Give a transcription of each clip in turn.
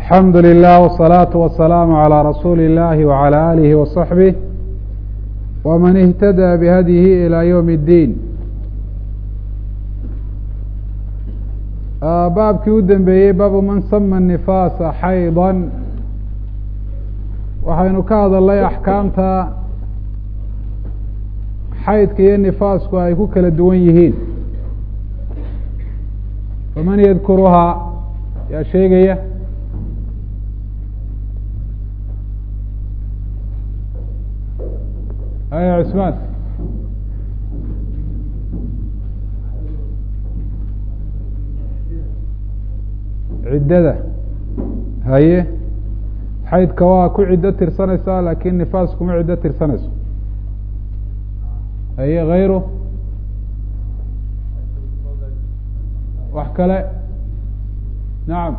alxamdu lilah wالsalaaةu wasalaamu عalى rasuuli اllahi wعalى alihi waصaxbih wman اhtadى bihadyihi ilى ywm اddiin baabkii u dambeeyey baabu man sama nifaasa xayضa waxaynu ka hadalnay axkaamta xaydka iyo nifaasku ay ku kala duwan yihiin faman yadkuruhaa yaa sheegaya aya cusmaan ciddada haye xaydka waa ku ciddo tirsanaysaa laakin nifaas kuma ciddo tirsanayso haye hayru wax kale nacam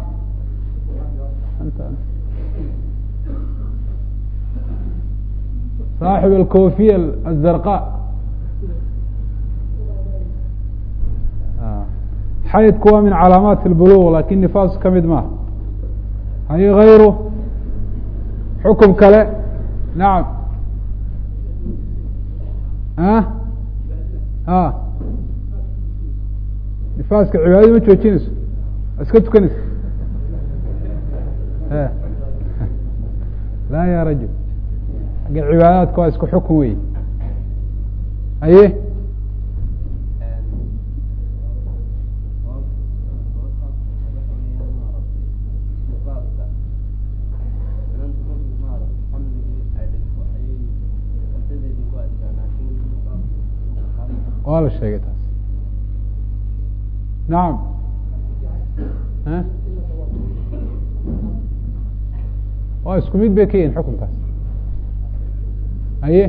saaxib alkofiya azarqa xaydku waa min calaamaat اlbuluq lakin nifaas ka mid maaha haye hayru xukum kale nacam a a nifaaska cibaadada ma joojinayso iska tukanaysa laa ya rajul agga cibaadaadka waa isku xukun wey haye waa la sheegay taas nacam waa isku mid bay ka yihin xukunkaas haye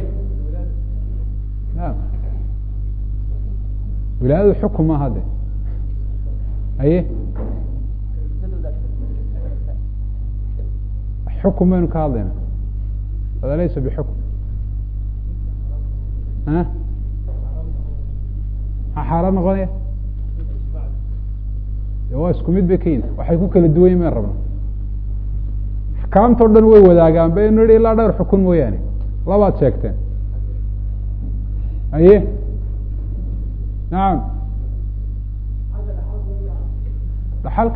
wilaayadu xukun maaha de haye xukun baynu ka hadlayna hada laysa bixukm a maxaa xaaraan noqonaya waa isku mid bay ka yihin waxay ku kala duwan yihin mayn rabna axkaamta o dhan way wadaagaan baynu nihi ilaa dhowr xukun mooyaane labaad sheegteen haye nacam dhaxalka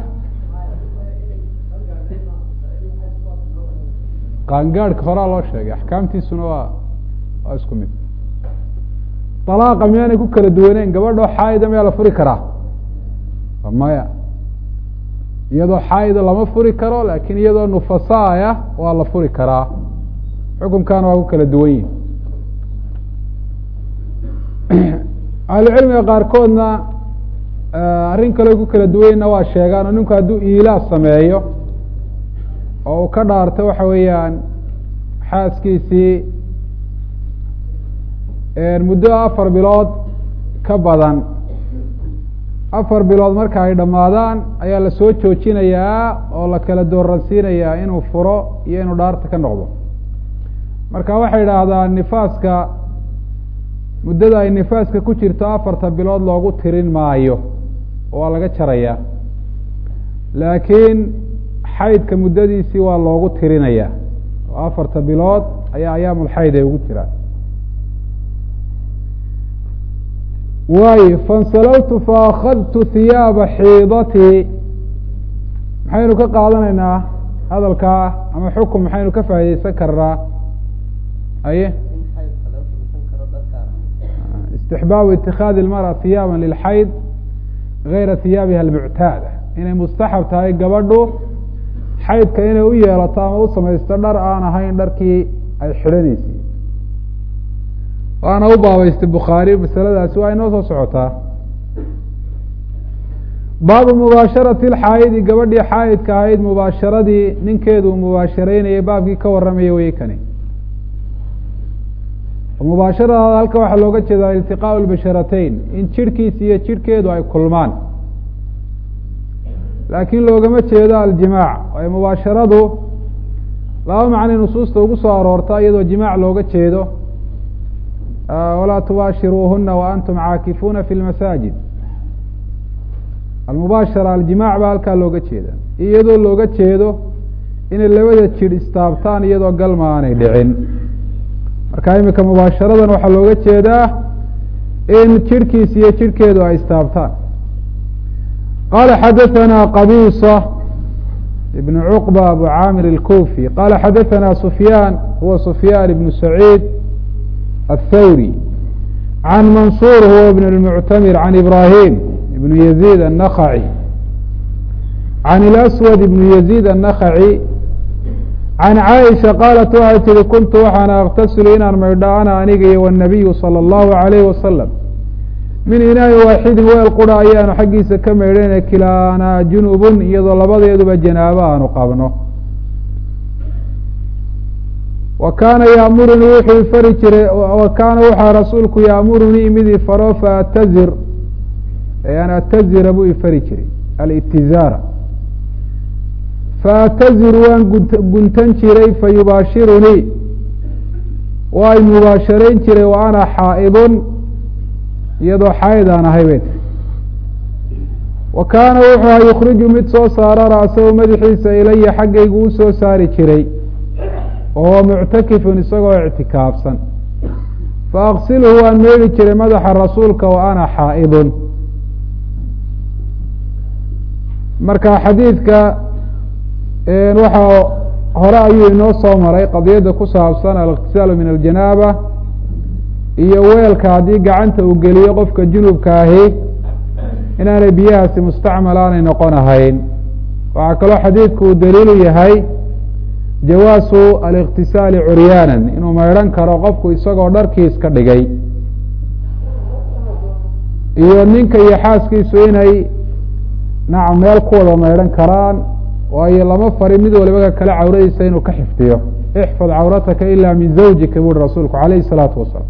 qaangaadhka horaa loo sheegay axkaamtiisuna waa waa isku mid dalaaqa miyaanay ku kala duwaneyn gabadhoo xaayida miyaa la furi karaa maya iyadoo xaayida lama furi karo lakin iyadoo nufasaaya waa la furi karaa xukunkaana waa ku kala duwan yihin ahlucilmiga qaarkoodna arrin kale ku kala duwanyna waa sheegaan oo ninku hadduu iilaa sameeyo oo uu ka dhaarto waxa weeyaan xaaskiisii muddo afar bilood ka badan afar bilood marka ay dhammaadaan ayaa la soo joojinayaa oo la kala dooransiinayaa inuu furo iyo inuu dhaarta ka noqdo marka waxay idhaahdaan nifaaska muddada ay nifaaska ku jirto afarta bilood loogu tirin maayo oo waa laga jarayaa laakiin xaydka muddadiisii waa loogu tirinayaa oo afarta bilood ayaa ayaamulxayd ay ugu jiraan waayo fansalawtu faakadtu hiyaaba xiidatii maxaynu ka qaadanaynaa hadalkaa ama xukun maxaynu ka faa'ideysan karnaa aye istixbaabu itikaadi ilmara hiyaaba lilxayd gayra hiyaabiha almuctaada inay mustaxab tahay gabadhu xaydka inay u yeelato ama u samaysto dhar aan ahayn dharkii ay xidhanaysay waana u baabaystay bukhaari masaladaasi waa inoo soo socotaa baabu mubaasharati lxaayidi gabadhii xaayidka ahayd mubaasharadii ninkeedu uu mubaasharaynayay baabkii ka warramaya wey kani mubaasharadaada halka waxaa looga jeedaa iltiqaau lbasharatayn in jirhkiisa iyo jirhkeedu ay kulmaan laakiin loogama jeedo aljimaac waayo mubaasharadu laba macnay nusuusta ugu soo aroorta iyadoo jimaac looga jeedo walaa tubaashiruuhuna waantum caakifuuna fi lmasaajid almubaashara aljimac baa halkaa looga jeeda iyadoo looga jeedo inay labada jidh istaabtaan iyadoo galma aanay dhicin marka imika mubaasharadan waxaa looga jeedaa in jidhkiis iyo jidhkeedu ay istaabtaan qala xadaثana qabisa ibn cuqba abu camir اlkufi qala xadaثana sufyaan huwa sufyaan ibn saciid aلthawri can mansur huwa ibn اlmuctamir can ibrahim ibn yazid الnakhaci can اlaswad ibn yazid الnakhaci can caaisha qaalat waxay tihi kuntu waxaana aktasilu inaan maydho ana aniga iyo wالnabiyu salى اllahu عalayh wasalam min inaa'i waaxidin weel qura ayaanu xaggiisa ka maydhayna kilaanaa junubun iyadoo labadeeduba janaabo aanu qabno wa kaana yaamurunii wuxuu ifari jiray wa kaana waxaa rasuulku yaamurunii mid ifaro faatazir an atazira buu ifari jiray alitizaara faatazir waan guntan jiray fayubaashirunii waa y mubaasharayn jiray wa ana xaa'idun iyadoo xaa'id aan ahay bay tiri wa kaana wuxuu aha yukhriju mid soo saara ra'sahu madaxiisa ilaya xaggaygu u soo saari jiray wahuwa muctakifun isagoo ictikaafsan fa aqsilhu waan meydhi jiray madaxa rasuulka wa ana xaa'idun marka xadiidka waxaa hore ayuu inoo soo maray qadiyadda ku saabsan aliqtisaalu min aljanaaba iyo weelka haddii gacanta uu geliyo qofka junubka ahi inaanay biyahaasi mustacmal aanay noqon ahayn waxaa kaloo xadiidku uu daliilu yahay jawaasu aliqtisaali curyaanan inuu maydhan karo qofku isagoo dharkiis ka dhigay iyo ninka iyo xaaskiisu inay nacam meel ku wada maydhan karaan waayo lama farin mid waliba kale cawradiisa inuu ka xifdiyo ixfad cawrataka ila min zawjika buuri rasuulku calayhi salaatu wasalaam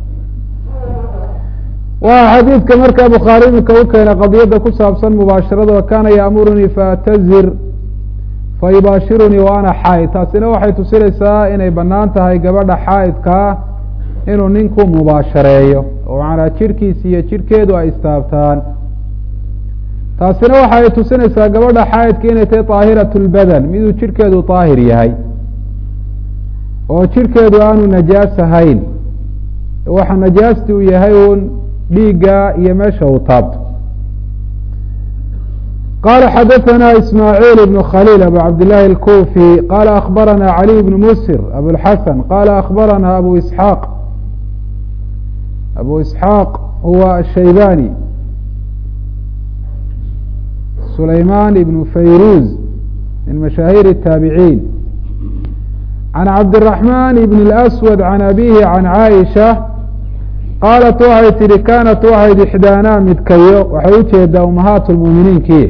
waa xadiidka markaa bukhaari iminka u keenay qadiyadda ku saabsan mubaasharada wa kaana yaamurunii faatazir fayubaashirunii wa ana xaa'id taasina waxay tusinaysaa inay bannaan tahay gabadha xaa'idkaa inuu ninku mubaashareeyo oo macnaa jidhkiisa iyo jidhkeedu ay istaabtaan taasina waxa ay tusinaysaa gabadha xaa'idka inay tahay daahiratu lbadan miduu jidhkeedu daahir yahay oo jidhkeedu aanu najaas ahayn waxa najaasti uu yahay uun dhiigga iyo meesha uu taabto qala xadaثna ismaaعiil ibn khaliil abu cabdillahi اlkufi qala akbarana caliy bn musir abulxasan qala akbarana abu isxaaq abu isxaaq huwa ashaybani sulayman ibn fayruz min mashaahir الtaabiciin can cabdالرaحman ibn اlأswad can abihi can caaisha qaalat waxay tihi kaanat waxayd ixdaanaa midkayo waxay ujeedaa umahaat lmuuminiinkii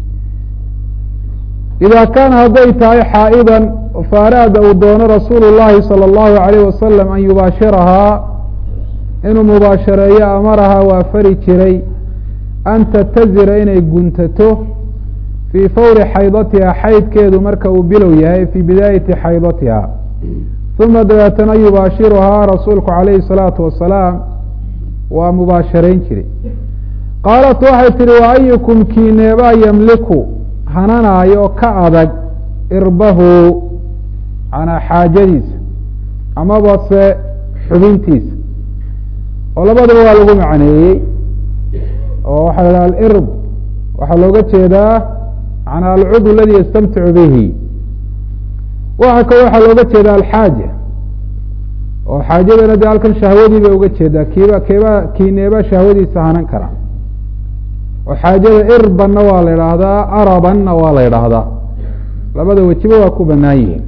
idaa kaana hadday tahay xaa'idan faaraada uu doono rasuulu llahi salى اllahu alayh wasalam an yubaashirahaa inuu mubaashareeyo amarahaa waa fari jiray an tatazira inay guntato fii fawri xaydatiha xaydkeedu marka uu bilow yahay fii bidaayati xaydatiha uma dabeetana yubaashiruhaa rasuulku calayhi salaatu wasalaam waa mubaasharayn jiray qaalat waxay tihi wa ayukum kiineebaa yamliku hananaayo ka adag irbahu manaa xaajadiisa amaba se xubintiisa oo labadaba waa lagu macneeyey oo waxaa la dhaha alirb waxaa looga jeedaa manaa alcudw aladi yastamticu bihi waxa kale waxaa looga jeeda alxaaja oo xaajadana de halkan shahwadii bay uga jeedaa kiiba keeba kiineeba shahwadiisa hanan kara oo xaajada irbanna waa la idhaahdaa arabanna waa la idhaahdaa labada wejiba waa ku banaan yihiin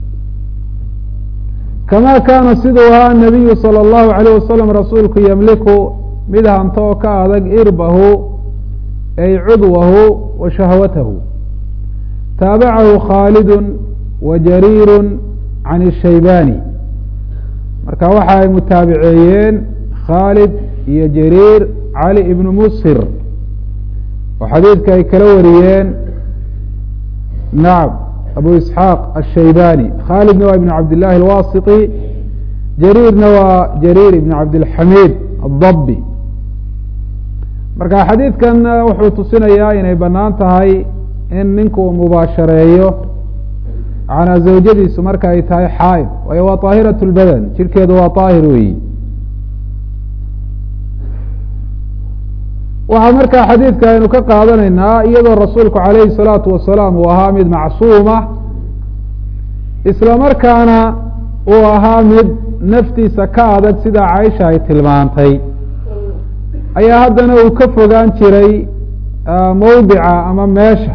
kama kaana siduu ahaa nabiyu salى اllahu alayh wasalam rasuulku yamliku mid hanto oo ka adag irbahu ay cudwahu wa shahwatahu taabacahu khaalidun wa jariiru can الshaybani marka waxa ay mutaabiceeyeen khaalid iyo jariir cali ibnu musir oo xadiidka ay kala wariyeen nacam abu isxaaq ashaybani khaalidna waa ibn cabd llahi alwasiti jariirna waa jariir ibn cabdilxamiid adabbi marka xadiidkan wuxuu tusinayaa inay banaan tahay in ninku uu mubaashareeyo manaa zawjadiisu marka ay tahay xaaid waayo waa طaahirat اlbadan jirkeedu waa طaahir weyi waxaa markaa xadiidka aynu ka qaadanaynaa iyadoo rasuulku calayhi الsalaatu wasalaam uu ahaa mid macsuuma isla markaana uu ahaa mid naftiisa ka adag sida caaisha ay tilmaantay ayaa haddana uu ka fogaan jiray mawdica ama meesha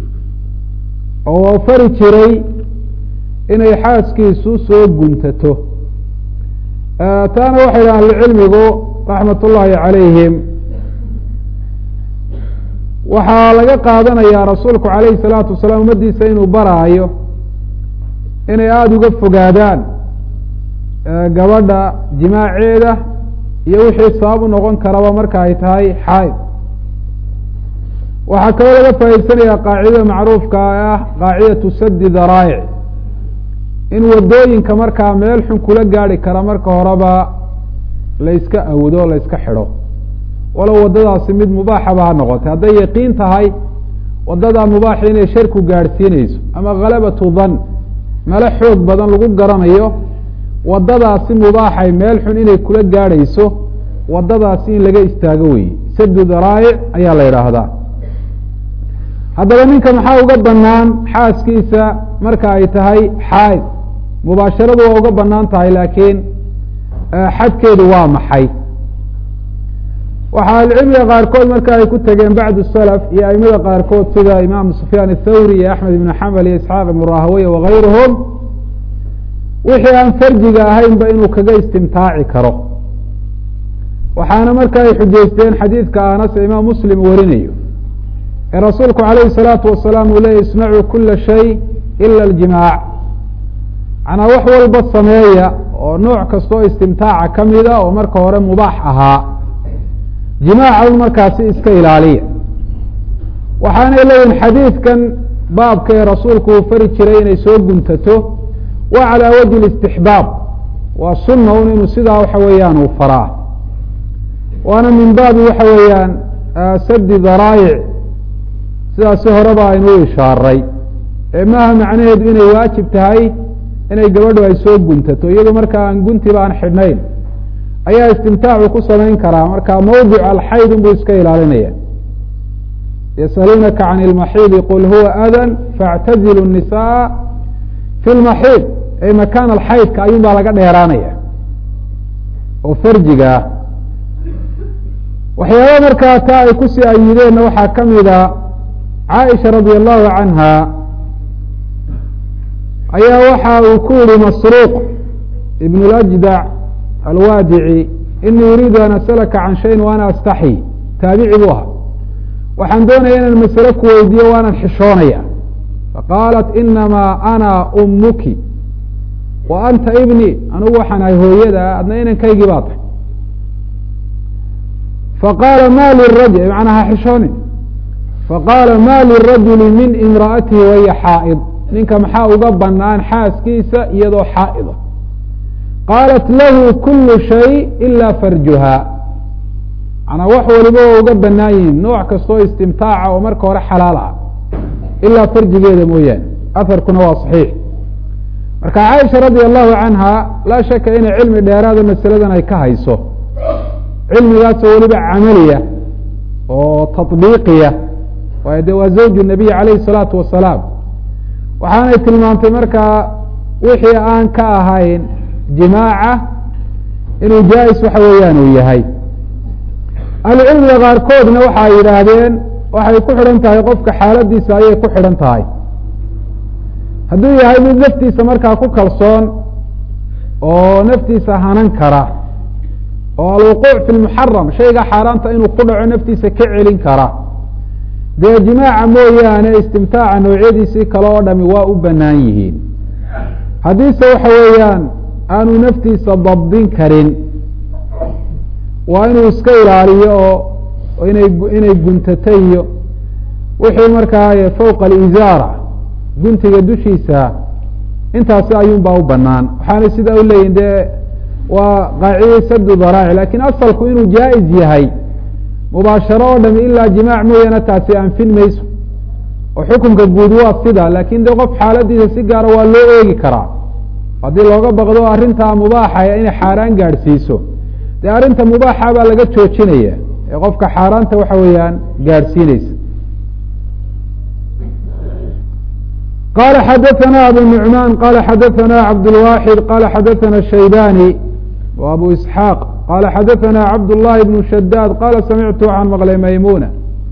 oo fari jiray inay xaaskiisu soo guntato taana waxay dhahan ahlucilmigu raxmat ullaahi calayhim waxaa laga qaadanayaa rasuulku calayhi salaatu wasalaam ummaddiisa inuu baraayo inay aada uga fogaadaan gabadha jimaaceeda iyo wixii sabab u noqon karaba marka ay tahay xaaid waxaa kaloo laga faa'iidsanayaa qaacidada macruufka ah qaacidatu sadi daraa'ic in wadooyinka markaa meel xun kula gaari kara marka horeba la yska awdo la yska xidho walow waddadaasi mid mubaaxaba ha noqotay hadday yaqiin tahay waddadaa mubaaxa inay sharku gaadhsiinayso ama khalabatu dan melo xoog badan lagu garanayo waddadaasi mubaaxay meel xun inay kula gaadhayso waddadaasi in laga istaago weye sadu daraa'ic ayaa la yidhaahdaa haddaba ninka maxaa uga banaan xaaskiisa marka ay tahay xaaid mubaasharadu waa uga banaan tahay laakiin xadkeedu waa maxay waxaa ahlucilmiga qaarkood marka ay ku tegeen bacdu salaf iyo aimada qaarkood sida imaam sufyaan athawri iyo axmed ibn xambal iyo isxaaq ibn rahaweye wagayruhum wixii aan farjiga ahaynba inuu kaga istimtaaci karo waxaana marka ay xujaysteen xadiidka anas ee imaam muslim warinayo ee rasuulku calayhi salaatu wasalaam uu leeyay isnacuu kula shay ila aljimaac macnaa wax walba sameeya oo nooc kastoo istimtaaca ka mida oo marka hore mubaax ahaa jimaaca un markaasi iska ilaaliya waxaanay leeyihin xadiidkan baabka ee rasuulku uu fari jiray inay soo guntato wa calaa wajhi اlistixbaab waa sunna un inuu sidaa waxa weeyaan uu faraa waana min baabi waxa weeyaan sadi daraayic sidaasi horeba aynu u ishaaray ee maaha macnaheedu inay waajib tahay inay gabadhu ay soo guntato iyadoo markaa aan guntiba aan xidhnayn ayaa istimtaacu ku samayn karaa marka mawdic alxayd unbuu iska ilaalinaya yasaluunaka can ilmaxiidi qul huwa adan faاctazilu الnisaa fi lmaxiid ay makaan alxaydka ayuun baa laga dheeraanaya oo farjiga ah waxyaaba markaa taa ay kusii ayideenna waxaa ka mida caaisha radi allahu canha ayaa waxa uu ku yihi masruuq ibn اlajdac alwaadici inii uriidu an asalaka can shayin wa ana astaxyi taabici buu ahaa waxaan doonaya inaan masale ku weydiiyo waanan xishoonaya faqaalat inamaa ana umuki wa anta ibni anugu waxaan ahay hooyada adna inankaygii baa tahay faqaala ma lirajul macnaa ha xishoonin faqaala ma lirajuli min imra'atihi wahiya xaa'id ninka maxaa uga banaan xaaskiisa iyadoo xaa'ida qaalat lahu kulu shay ila farjuha manaa wax waliba waa uga banaan yihiin nooc kastoo istimtaaca oo marka hore xalaal ah ilaa farjigeeda mooyaane aharkuna waa saxiix marka caaisha radia allahu canha laa shaka inay cilmi dheeraada masaladan ay ka hayso cilmigaasoo weliba camaliya oo taطbiiqiya waayo de waa zawju nabiy calayhi salaatu wasalaam waxaanay tilmaantay markaa wixii aan ka ahayn jimaaca inuu jaa-is waxa weeyaan uu yahay ahlucilmiga qaarkoodna waxa ay yidhaahdeen waxay ku xidhan tahay qofka xaaladiisa ayay ku xidhan tahay hadduu yahay mid naftiisa markaa ku kalsoon oo naftiisa hanan kara oo alwuquuc fi lmuxaram shayga xaaraanta inuu ku dhaco naftiisa ka celin kara dee jimaaca mooyaane istimtaaca noocyadiisii kale oo dhami waa u banaan yihiin haddiise waxa weeyaan aanu naftiisa dabdin karin waa inuu iska ilaaliyo oo inay inay guntato iyo wixii markaa fowqa alizaara guntiga dushiisa intaasi ayuun baa u banaan waxaanay sidaa u leeyihin dee waa qaacidai sadu daraaci lakin asalku inuu jaa-is yahay mubaasharo oo dhami ilaa jimaac mooyaane taasi anfin mayso oo xukunka guud waa sida laakin de qof xaaladiisa si gaara waa loo eegi karaa haddii looga baqdo arrintaa mubaaxa inay xaaraan gaadhsiiso dee arrinta mubaaxa baa laga joojinaya ee qofka xaaraanta waxa weeyaan gaadhsiineysa qala xadaثna abu nuعman qala xadaثna cabdالwaxid qala xadaثna shaybani w abu isxaaq qala xadaثna cabdالlahi bn shadaad qala samictu can maqlay maymuna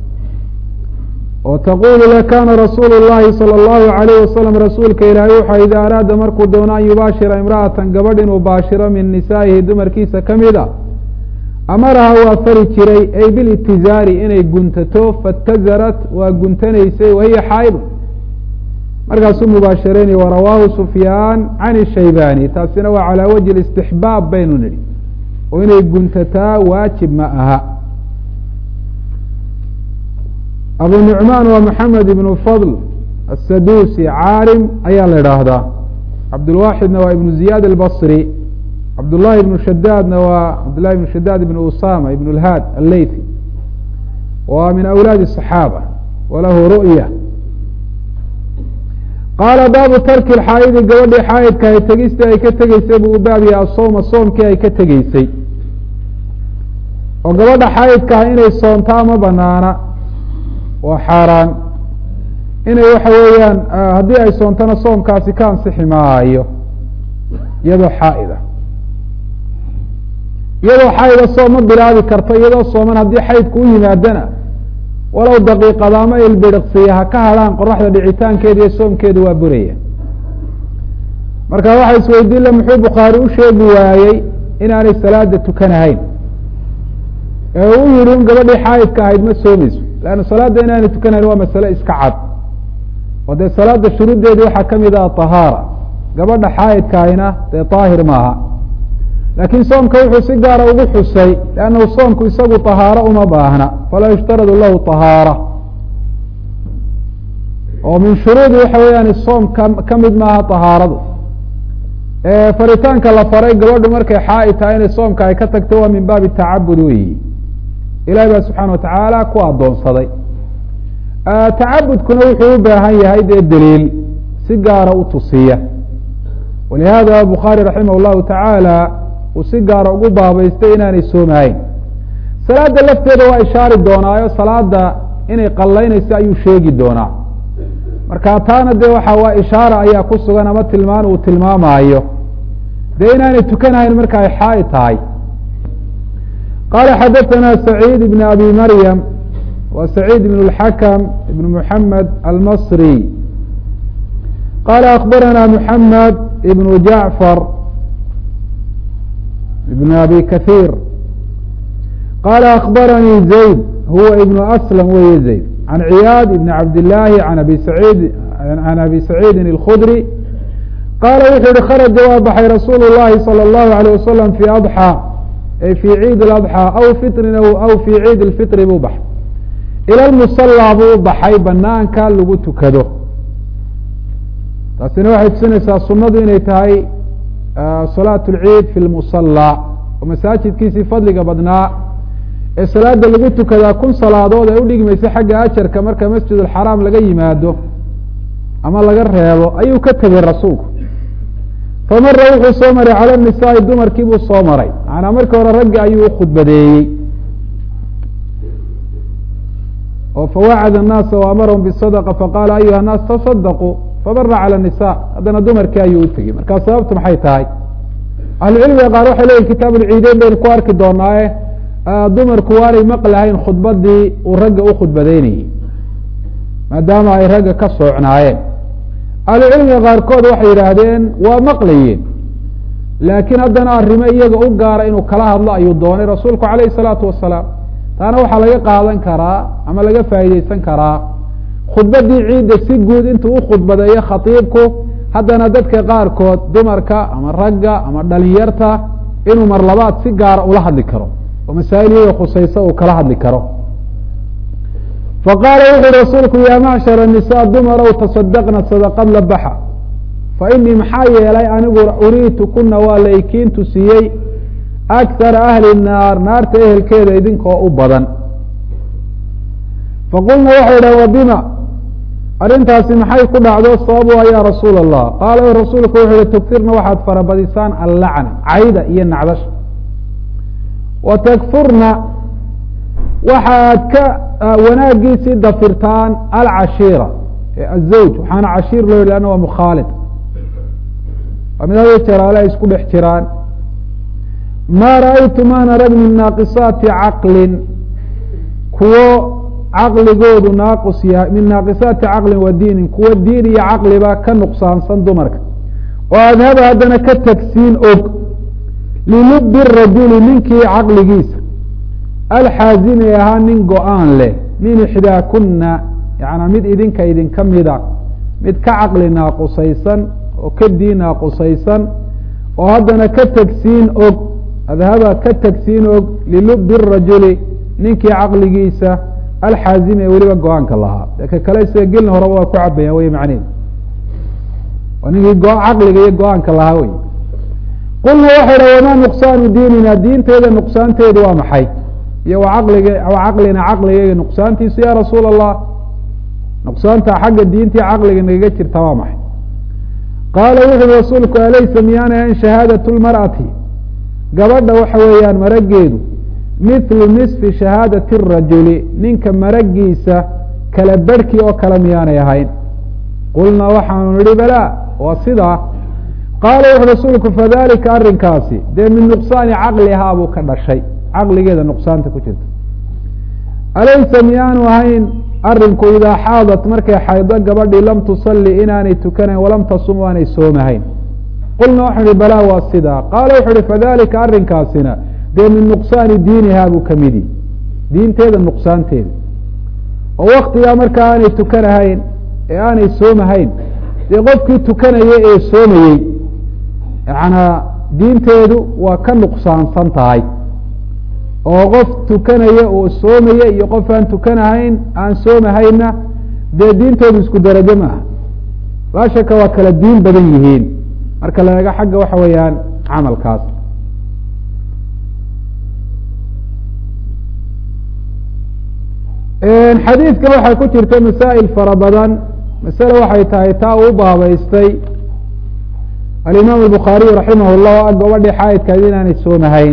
oo taqulu lakana rasuulu الlahi salى الlahu عalayh wasalam rasuulka ilaahay wuxa ida araada markuu doono an yubaashira imra'atan gabadh inuu baashiro min nisaa'ihi dumarkiisa kamida amaraha waa fari jiray ay bilitizaari inay guntato faاtazarat waa guntanaysay wahiya xaaid markaasuu mubaashareynay warawaahu sufyaan can shaybani taasina waa calaa wajhi istixbaab baynu nidhi oo inay guntataa waajib ma aha abu nucmaan waa maxamed ibnu fadl asadusi caalim ayaa la idhaahdaa cabdulwaxidna waa ibnu ziyaad albasri cabdullahi ibnu shadaadna waa cabdullahi ibnu shadaad ibnu usama ibn lhaad alleythi waa min awlaadi الصaxaaba walahu ru'ya qaala baabu tarki xaayidi gabadhii xaayidka ay tegistii ay ka tegeysay buu u baabiyay asooma soomkii ay ka tegeysay oo gabadha xaayidkaah inay soontaa ma banaana waa xaaraan inay waxa weeyaan haddii ay soontana soomkaasi ka ansixi maayo iyadoo xaaida iyadoo xaayida soom ma bilaabi karto iyadoo sooman haddii xaydku u yimaadana walow daqiiqada ama ilbiriqsiya ha ka hadhaan qoraxda dhicitaankeeda iyo soomkeeda waa buraya marka waxa isweydiin le muxuu bukhaari u sheegi waayey inaanay salaada tukanahayn ee uu yihi un gabadhii xaayidka ahayd ma soomayso leanna salaadda inaanay tukanahayn waa masale iska cad oo dee salaada shuruuddeedii waxaa kamid ah tahaara gabadha xaayidka ahayna dee daahir maaha laakiin soomka wuxuu si gaara ugu xusay lannahu soomku isagu tahaaro uma baahna falaa yushtaradu lahu tahaara oo min shuruudi waxa weeyaan soom ka ka mid maaha tahaaradu faritaanka la faray gabadhu markay xaaid tahay inay soomka ay ka tagto waa min baabi tacabud weyi ilahi baa subxaana watacaala ku addoonsaday tacabudkuna wuxuu u baahan yahay dee daliil si gaara u tusiya walihada bukhaari raximah llahu tacaala uu si gaara ugu baabaystay inaanay soomahayn salaada lafteeda waa ishaari doonaayo salaada inay qallaynayso ayuu sheegi doonaa marka taana dee waxa waa ishaara ayaa ku sugan ama tilmaan uu tilmaamaayo dee inaanay tukanahayn marka ay xaaid tahay qala xadaثana سacيid ibn abi maryam wa سacيid ibn اlxakm ibn muxamed almasri qala akbarana muxamed ibn jacfar ibn abi kaثيir qala akbaranii zayd huwa ibn aslm weye zayd can ciyaad ibn cabdillaahi an abi saciid can abi saciidin اlkhudri qaala wuxuu yihi kharaja waa baxay rasuulu llahi salى اllahu alيه wasalam fi adxى ay fi ciid اadxى aw fitrin aw fi ciid اlfitri buu baxay ila lmusala buu u baxay banaanka lagu tukado taasina waxay tusinaysaa sunadu inay tahay salaat اlciid fi lmusala oo masaajidkiisii fadliga badnaa ee salaada lagu tukadaa kun salaadood ay udhigmaysa xagga ajarka marka masjid alxaraam laga yimaado ama laga reebo ayuu ka tegey rasuulku famara wuxuu soo maray cala nisaai dumarkii buu soo maray macanaa markii hore raggi ayuu ukhudbadeeyey oo fawacada الnaasa waamarahum bالsadqa faqaala ayuha الnaas taصadaquu famara calى nisa haddana dumarkii ayuu utegey markaa sababtu maxay tahay ahlucilmiga qaar waxay leyihin kitaab ulciideyn baynu ku arki doonaaye dumarku waanay maqlahayn khudbadii uu ragga u khudbadeynayey maadaama ay ragga ka soocnaayeen ahlucilmiga qaarkood waxay yidhaahdeen waa maqlayeen laakiin haddana arrimo iyaga u gaara inuu kala hadlo ayuu doonay rasuulku calayhi salaatu wasalaam taana waxaa laga qaadan karaa ama laga faa'iideysan karaa khudbadii ciidda si guud intuu u khudbadeeyo khatiibku haddana dadka qaarkood dumarka ama ragga ama dhalinyarta inuu mar labaad si gaara ula hadli karo oo masaa'il iyaga khusaysa uu kala hadli karo faqaala wuxuui rasuulku yaa macshar الnisaa dumarow tasadaqna sadaqad la baxa fainii maxaa yeelay anigu uriitu kuna waa laykiintu siiyey akara ahli naar naarta ehelkeeda idinkoo u badan faqulna waxay dhahen wabima arrintaasi maxay ku dhacdo sababuha ya rasuula allah qaala rasuulku wuxuu yihi tugfirna waxaad farabadisaan allacna cayda iyo nacdasha wa takfurna waxaad ka wanaagiisii dafirtaan alcashiira azawj waxaana cashiir loo yihi ana waa mukhaalid waa mid hada jeraale ay isku dhex jiraan ma ra'aytu maan arag min naaqisaati caqlin kuwo caqligoodu naaqus yahay min naaqisaati caqlin wa diinin kuwo diin iyo caqliba ka nuqsaansan dumarka oo adhaba haddana ka tagsiin og lilubi rajuli ninkii caqligiisa alxaazimi ee ahaa nin go-aan leh min ixdaakuna yaana mid idinka idinka mida mid ka caqli naaqusaysan oo ka diin naaqusaysan oo haddana ka tagsiin og adhaba ka tagsiin og lilubi rajuli ninkii caqligiisa alxaazimi ee weliba go-aanka lahaa ka kale isaga gelin horeba waa ku cabayaan wey macneed waa ninkii caqliga iyo go-aanka lahaa wey qulna waxay dha wamaa nuqsaanu diinina diinteeda nuqsaanteedu waa maxay iyo wacaqliga caqlina caqligeyga nuqsaantiisu ya rasuul allah nuqsaanta xagga diintii caqliga nagaga jirta waa maxay qaala wuxuui rasuulku alaysa miyaana an shahaadatu lmar'ati gabadha waxa weeyaan marageedu mithlu nisfi shahaadati rajuli ninka maragiisa kala berhkii oo kale miyaanay ahayn qulnaa waxaanu nihi balaa waa sidaa qaala wuxu rasuulku fadalika arrinkaasi dee min nuqsaani caqlihaa buu ka dhashay caqligeeda nuqsaanta ku jirta alaysa miyaanu ahayn arinku idaa xaadat markay xaydo gabadhii lam tusalli inaanay tukanayn walam tasum aanay soomahayn qulna waxau ihi balaa waa sidaa qaala wuxu uhi fadalika arrinkaasina dee min nuqsaani diinihaa buu kamidi diinteeda nuqsaanteeda oo waktigaa markaa aanay tukanahayn ee aanay soomahayn dee qofkii tukanaya ee soomayey yacanaa diinteedu waa ka nuqsaansan tahay oo qof tukanaya oo soomaya iyo qof aan tukanahayn aan soomahayna dee diintoodu isku darajo ma aha laa shaka waa kala diin badan yihiin marka la eego xagga waxa weeyaan camalkaas xadiidkan waxay ku jirta masaa'il fara badan masale waxay tahay taa uu baabaystay alimaam albukhaariy raximah llah o gabadhii xaayidkaad inaanay soomahayn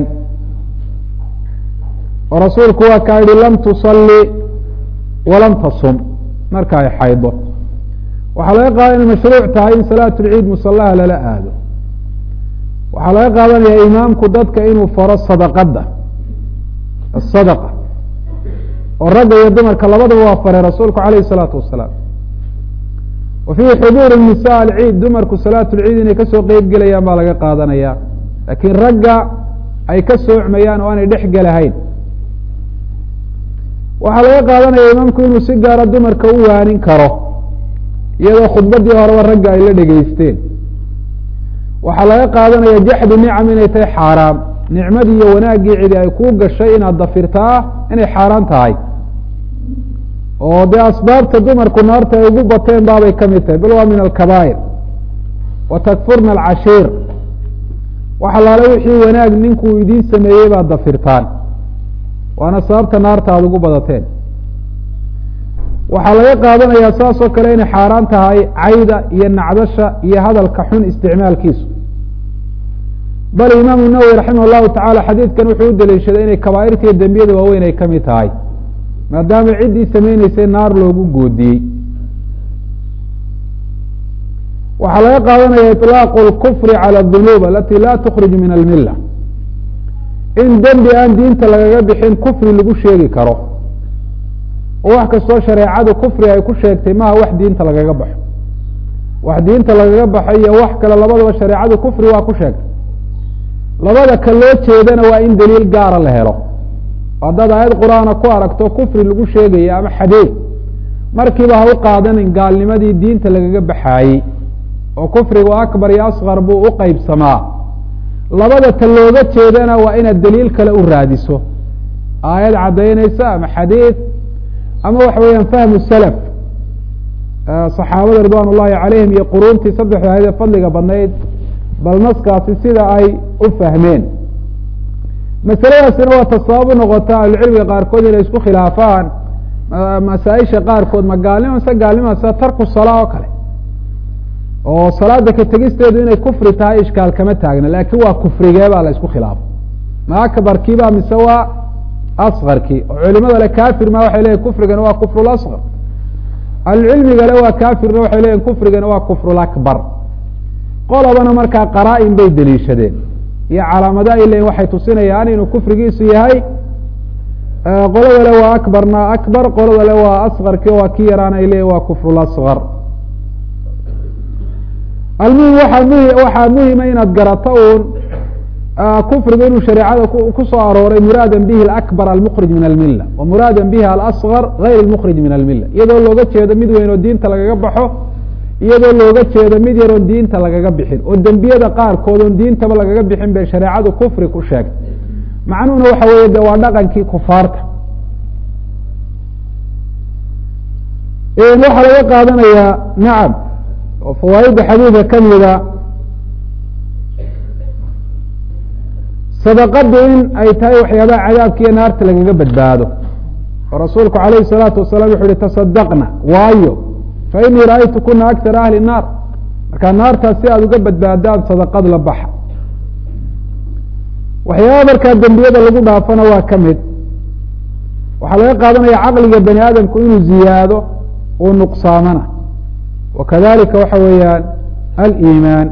oo rasuulku waa kaa yihi lam tusalli walam tasum marka ay xaydo waxaa laga qaada inay mashruuc tahay in salaat lciid musalaha lala aado waxaa laga qaadanaya imaamku dadka inuu faro sadaqada asadaqa oo ragga iyo dumarka labadaba waa faray rasuulku alayh الsalaatu wasalaam wa fiihi xuduur nisa alciid dumarku salaat lciid inay kasoo qeyb gelayaan baa laga qaadanaya laakiin ragga ay ka soocmayaan oo aanay dhex gelahayn waxaa laga qaadanaya imaamku inuu si gaara dumarka u waanin karo iyadoo khudbadii horeba ragga ay la dhegeysteen waxaa laga qaadanaya jaxdu nicam inay tahay xaaraam nicmadii iyo wanaaggii cidi ay kuu gashay inaad dafirtaa inay xaaraan tahay oo dee asbaabta dumarku naarta ay ugu bateen baabay ka mid tahay bal waa min alkabaa'ir wa takfurna alcashiir wax alaale wixii wanaag ninkuu idiin sameeyey baad dafirtaan waana sababta naarta aada ugu badateen waxaa laga qaadanayaa saas oo kale inay xaaraan tahay cayda iyo nacdasha iyo hadalka xun isticmaalkiisu bal imaamu nawowi raximah llahu tacala xadiidkan wuxuu u daliishaday inay kabaa'irta iyo dembiyada waaweyn ay ka mid tahay maadaama ciddii sameyneysay naar loogu goodiyey waxaa laga qaadanaya iطlaaqu اlkufri calى اdunuub alati la tukhrij min almila in dembi aan diinta lagaga bixin kufri lagu sheegi karo oo wax kastoo shareecadu kufri ay ku sheegtay maha wax diinta lagaga baxo wax diinta lagaga baxo iyo wax kale labadaba shareecadu kufri waa ku sheegtay labada ka loo jeedana waa in daliil gaara la helo haddaad aayad qur-aana ku aragto kufri lagu sheegaya ama xadiid markiiba ha u qaadanin gaalnimadii diinta lagaga baxaayey oo kufrigu akbar iyo asqar buu u qeybsamaa labada ta looga jeedana waa inaad daliil kale u raadiso aayad caddaynaysa ama xadiid ama waxa weeyaan fahmu salaf saxaabada ridwan ullahi calayhim iyo quruuntii saddexda ahayd ee fadliga badnayd bal naskaasi sida ay u fahmeen masaladaasina waa ta sabab u noqota ahlucilmiga qaarkood inay isku khilaafaan masaaisha qaarkood ma gaalnimo mise gaalnima sida tarku salaa oo kale oo salaada ka tegisteedu inay kufri tahay ishkaal kama taagna laakiin waa kufrigee baa la isku khilaafo ma akbarkiiba mise waa askarkii oo culimada le kafir ma waxay leyihin kufrigana waa kufrul asqar ahlucilmigale waa kafirna waxay leyihin kufrigana waa kufrul akbar qolobana markaa qaraa-in bay deliishadeen iyo calaamado ay leyihin waxay tusinayaan inuu kufrigiisu yahay qolada le waa akbarna akbar qolada le waa askarkii waa ki yaraan ay leyihin waa kufrul asqar almuhim waaa muhi waxaa muhima inaad garato uun kufrigu inuu shareecada ku soo arooray muraada bihi alakbar almukrij min almila wa muraada bihi alasgar gayr almukrij min almila iyadoo looga jeedo mid weyn oo diinta lagaga baxo iyadoo looga jeedo mid yar oon diinta lagaga bixin oo dembiyada qaarkood oon diintaba lagaga bixin bay shareecadu kufri ku sheegtay macnuhuna waxa weeye de waa dhaqankii kufaarta waxaa laga qaadanayaa nacam oo fawaaidda xadiidka kamida sadaqadu in ay tahay waxyaabaha cadaabka iyo naarta lagaga badbaado oo rasuulku alayh الsalaatu wasalaam wuxu uhi tasadaqna waayo fainii ra'aytu kuna akara ahli الnaar markaa naartaas si aada uga badbaadaan sadaqad la baxa waxyaaba markaa dembiyada lagu dhaafana waa ka mid waxaa laga qaadanaya caqliga bani aadamku inuu ziyaado uu nuqsaamana wakadalika waxa weeyaan aliimaan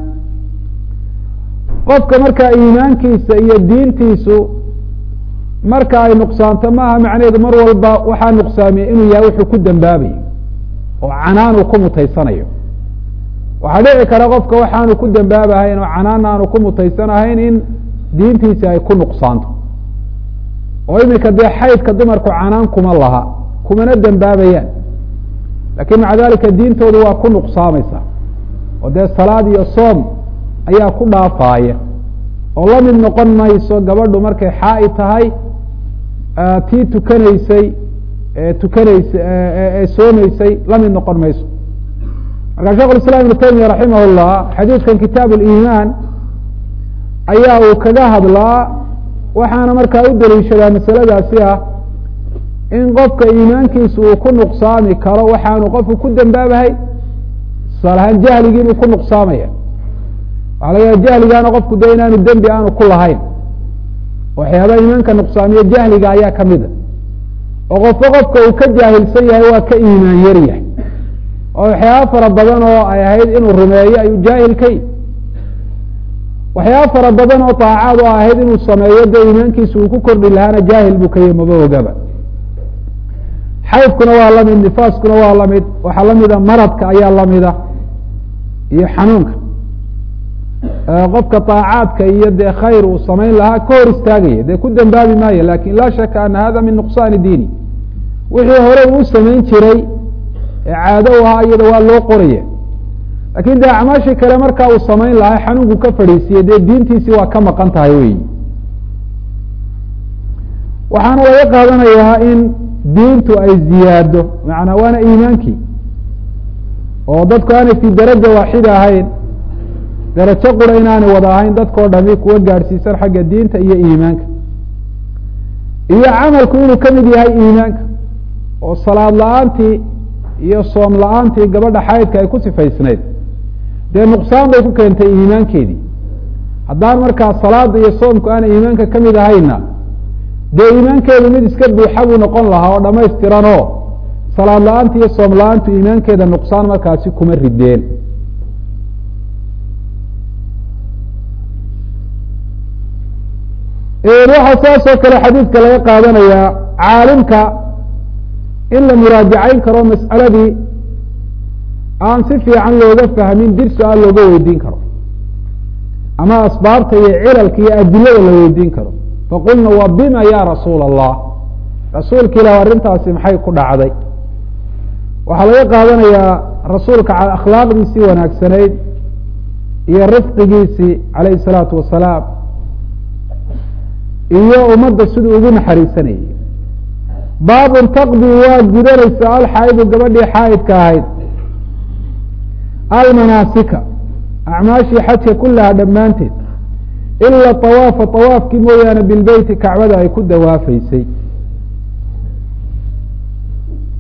qofka markaa iimaankiisa iyo diintiisu marka ay nuqsaanto maaha macnaheedu mar walba waxaa nuqsaamiya inuu yahay wuxuu ku dembaabayo oo canaan uu ku mutaysanayo waxaa dhici kara qofka waxaanu ku dembaabahayn oo canaan aanu ku mutaysanahayn in diintiisi ay ku nuqsaanto oo iminka dee xaydka dumarku canaan kuma laha kumana dembaabayaan lakin maca dalika diintoodu waa ku nuqsaamaysa oo dee salaad iyo soom ayaa ku dhaafaaya oo la mid noqon mayso gabadhu markay xaa-i tahay tii tukanaysay ee tukanaysa ee soomaysay la mid noqon mayso marka shekh islam ibnu taymiya raximah llah xadiidkan kitaab liimaan ayaa uu kaga hadlaa waxaana markaa u daliishadaa masaladaasi ah in qofka iimaankiisa uu ku nuqsaami karo waxaanu qofku ku dembaabahay tusaale ahaan jahligiibuu ku nuqsaamaya waxaa laga yaha jahligaana qofku dee inaanu dembi aanu ku lahayn waxyaaba iimaanka nuqsaamiye jahliga ayaa kamida oo qofka qofka uu ka jaahilsan yahay waa ka iimaan yar yahay oo waxyaaba fara badan oo ay ahayd inuu rumeeyo ayuu jaahil ka yihi waxyaaba fara badan oo daacaad oo ahayd inuu sameeyo dee iimaankiisa uu ku kordhi lahaana jaahil buu ka yihi maba ogaba xaydkuna waa lamid nifaaskuna waa lamid waxaa lamida maradka ayaa lamida iyo xanuunka qofka طaacaadka iyo dee khayr uu samayn lahaa ka hor istaagaya dee ku dembaabi maayo lakin laa shaka ana hada min nuqsaani diini wixii hore uu samayn jiray ee caado u ahaa iyada waa loo qoraya lakin dee acmaashii kale markaa uu samayn lahaa xanuunku ka fadhiisiye dee diintiisii waa ka maqan tahay wey waxaana laga qaadanayaa in diintu ay ziyaado macanaa waana iimaankii oo dadku aanay fi daraja waaxida ahayn darajo qura inaanay wada ahayn dadkao dhami kuwa gaadhsiisan xagga diinta iyo iimaanka iyo camalku inuu ka mid yahay iimaanka oo salaad la-aantii iyo soom la-aantii gabadha xaydka ay ku sifaysnayd dee nuqsaan bay ku keentay iimaankeedii haddaan markaa salaada iyo soomku aanay iimaanka ka mid ahayna dee iimaankeedu mid iska buuxa buu noqon lahaa oo dhamaystiran oo salaad la-aanta iyo soom la-aantu iimaankeeda nuqsaan markaasi kuma rideen waxaa saas oo kale xadiidka laga qaadanayaa caalimka in la muraajacayn karo mas'aladii aan si fiican looga fahmin dirsi aan looga weydiin karo ama asbaabta iyo cilalka iyo adilada la weydiin karo faqulna wa bima ya rasuula allah rasuulka ilah arrintaasi maxay ku dhacday waxaa laga qaadanayaa rasuulka akhlaaqdiisii wanaagsanayd iyo rifqigiisii calayhi salaatu wasalaam iyo ummadda siduu ugu naxariisanayay baabun taqdi waa gudanaysa alxaa'idu gabadhii xaa'idka ahayd almanaasika acmaashii xajka kullaha dhammaanteed ila awaafa awaafkii mooyaane bilbeyti kacbada ay ku dawaafaysay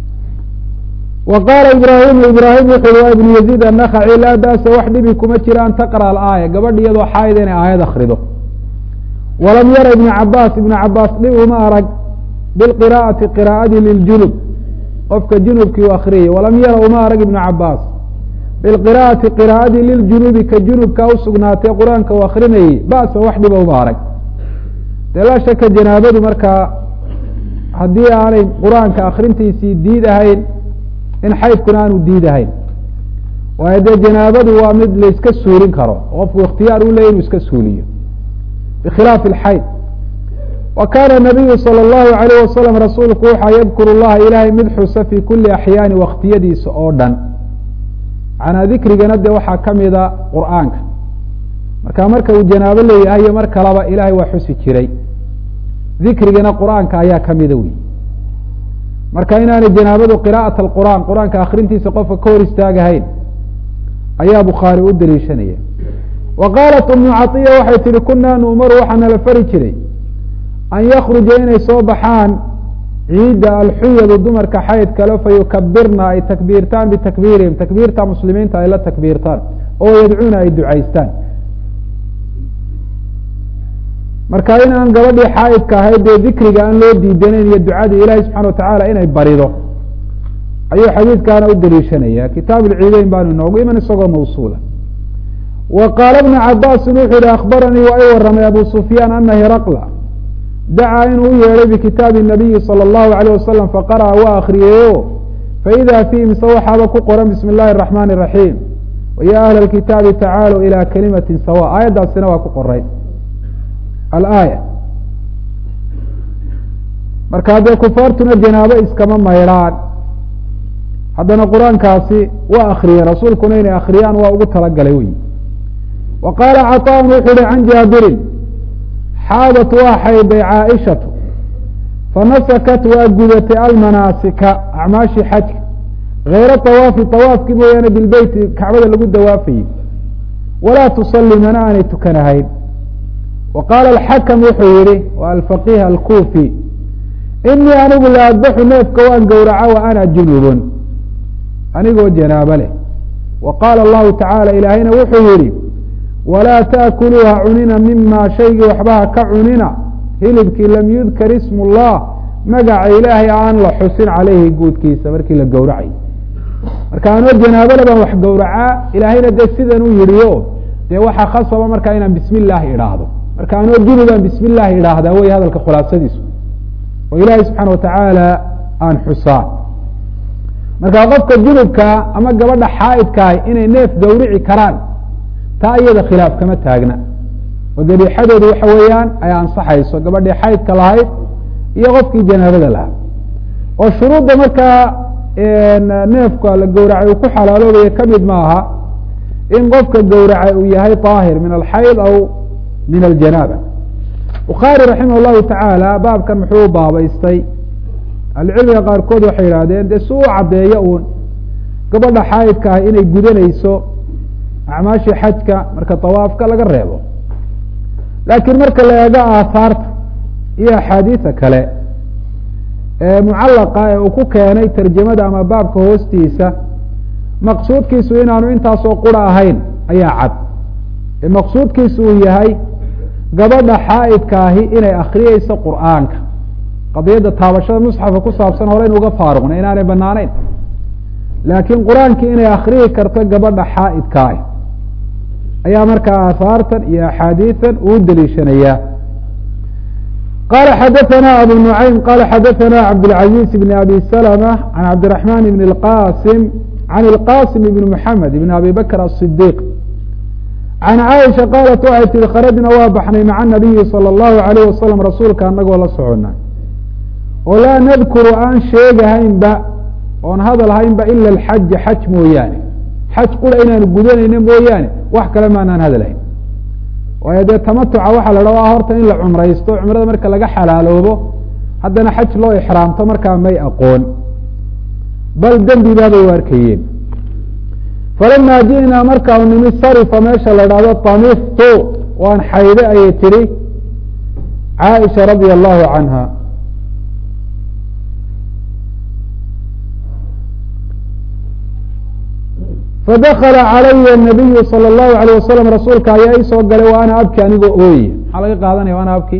wa qaala ibraahimu ibraahim wuxuu waa ibnu yaziid annakhaci laa ba'sa wax dhibi kuma jira an taqra alaaya gabadh iyadoo xaayida inay aayad akrido walam yara ibnu cabaas ibnu cabaas dhib uma arag bilqiraa'ati qiraa'adii liljunub qofka junubkii u akriyay walam yara uma arag ibnu cabaas bilqiraa'ati qiraa'adii liljunubi ka junubka usugnaatay qur-aanka uu akrinayey ba'sa wax dhiba uma arag dee laa shaka janaabadu markaa haddii aanay qur-aanka akrintiisii diid ahayn in xaydkuna aanu diid ahayn waayo dee janaabadu waa mid layska suulin karo qofku ikhtiyaar u leya inuu iska suuliyo bikhilaafi alxayd wa kaana nabiyu salى اllahu alayh wasalam rasuulku waxaa yadkuru llaha ilaahay mid xusa fii kuli axyaani waktiyadiisa oo dhan macnaa dikrigana dee waxaa kamida qur'aanka marka marka uu janaabo leeyahay iyo mar kaleba ilahay waa xusi jiray dikrigana qur'aanka ayaa kamida wey marka inaanay janaabadu qira'at alqur'aan qur-aanka akrintiisa qofka ka hor istaagahayn ayaa bukhaari u daliishanaya wa qaalat umu caiya waxay tihi kunaa nu'maru waxaa nala fari jiray an yakruja inay soo baxaan ciidda alxuyadu dumarka xayd kale fayukabirna ay takbiirtaan bitakbiirihim takbiirta muslimiinta ay la takbiirtaan oo yadcuuna ay ducaystaan marka in aan gabadhii xaaidka ahayd dee dikriga aan loo diidanayn iyo ducadii ilahi subxana watacaala inay barido ayuu xadiidkaana u daliishanaya kitaab lciideyn baanu inoogu iman isagoo mawsuula wa qaala bnu cabaasin wuxuu yihi akhbaranii waa i waramay abu sufyaan ana hiraqla dacaa inuu u yeedhay bikitaabi nabiyi salى اllahu alayh wasalam faqara'a waa akriyeeyo faida fiihi mise waxaaba ku qoran bismi اllahi الraxmani الraxiim waya ahla اkitaabi tacaaluu ilى kalimati sawa aayaddaasina waa ku qoray alaaya marka dee kufaartuna janaabo iskama maydhaan haddana qur-aankaasi waa akriyeen rasuulkuna inay akriyaan waa ugu talagalay wey wa qaala caطaan wuxuu uhi can jaabirin xaadat waa xayday caaishatu fanasakat waa gudatay almanaasika acmaashii xajka hayra طawaafi طawaafkii mooyaane bilbeyti kacbada lagu dawaafayey walaa tusalli mana aanay tukanahayn wa qaala alxakam wuxuu yihi wa alfaqiih alkufi inii anigu la adbaxu neefka waan gowraca wa ana junubun anigoo janaabo leh wa qaala allahu tacaala ilaahayna wuxuu yihi walaa taakuluuha cunina mima shaygii waxbaha ka cunina hilibkii lam yudkar ismu llah magaca ilaahay aan la xusin caleyhi guudkiisa markii la gowracay marka anoo janaabole baan wax gowracaa ilaahayna dee sidan u yidhiyo dee waxaa khasaba markaa inaan bismi illaahi idhaahdo marka anoo junubaan bismi illaahi idhaahdaa wey hadalka khulaasadiisu oo ilaahay subxaana watacaala aan xusaa marka qofka junubka ama gabadha xaaidkaah inay neef gowrici karaan taa iyada khilaaf kama taagna oo dabiixadoodu waxa weeyaan ay ansaxayso gabadhii xaydka lahayd iyo qofkii janaabada lahaa oo shuruudda markaa neefka la gowracay uu ku xalaaloobaya kamid maaha in qofka gowracay uu yahay طaahir min alxayd aw min aljanaaba bukhaari raximah llahu tacaala baabkan muxuu baabaystay ahlucilmiga qaarkood waxay yidhahdeen dee si u caddeeyo uun gabadha xaayidka ah inay gudanayso acmaashii xajka marka tawaafka laga reebo laakiin marka la eego aahaarta iyo axaadiisa kale ee mucallaqa ee uu ku keenay tarjamada ama baabka hoostiisa maqsuudkiisu inaanu intaasoo qura ahayn ayaa cad ee maqsuudkiisu uu yahay gabadha xaa'idka ahi inay akriyeyso qur'aanka qadiyadda taabashada musxafka ku saabsan hore in uga faaruqna inaanay banaanayn laakiin qur-aankii inay akriyi karto gabadha xaa'idka ah ayaa markaa aahaartan iyo axaadiisan uu deliishanayaa qala xadaثna abu nuعaym qala xadaثna cabdالcaزيز بn abi slmة عan cabdiرaحman بn اqasim عan اlqasim بn mحamed بn abi bakr الصdiq can caaisha qaalat waxay tihi kharajna waa baxnay maca nabiyi salى اllahu عalayh wasalam rasuulka anagoo la socona oo laa nadkuru aan sheegahaynba oon hadal haynba ila alxaja xaj mooyaane xaj qura inaanu gudanayno mooyaane wax kale maanaan hadalhayn waayo dee tamatuca waxaa la dhaha horta in la cumraysto cumrada marka laga xalaaloobo haddana xaj loo ixraamto markaa may aqoon bal dembi baabay u arkayeen falama ji'naa markaanu nimi sarifa meesha la dhahdo tamiftu waan xayde ayay tihi caaisha radia allahu canha fadakala calaya nabiyu salى اllahu alayh wasalam rasuulka ayaa ii soo galay wa ana abki anigoo ooye maxaa laga qaadanaya ana abki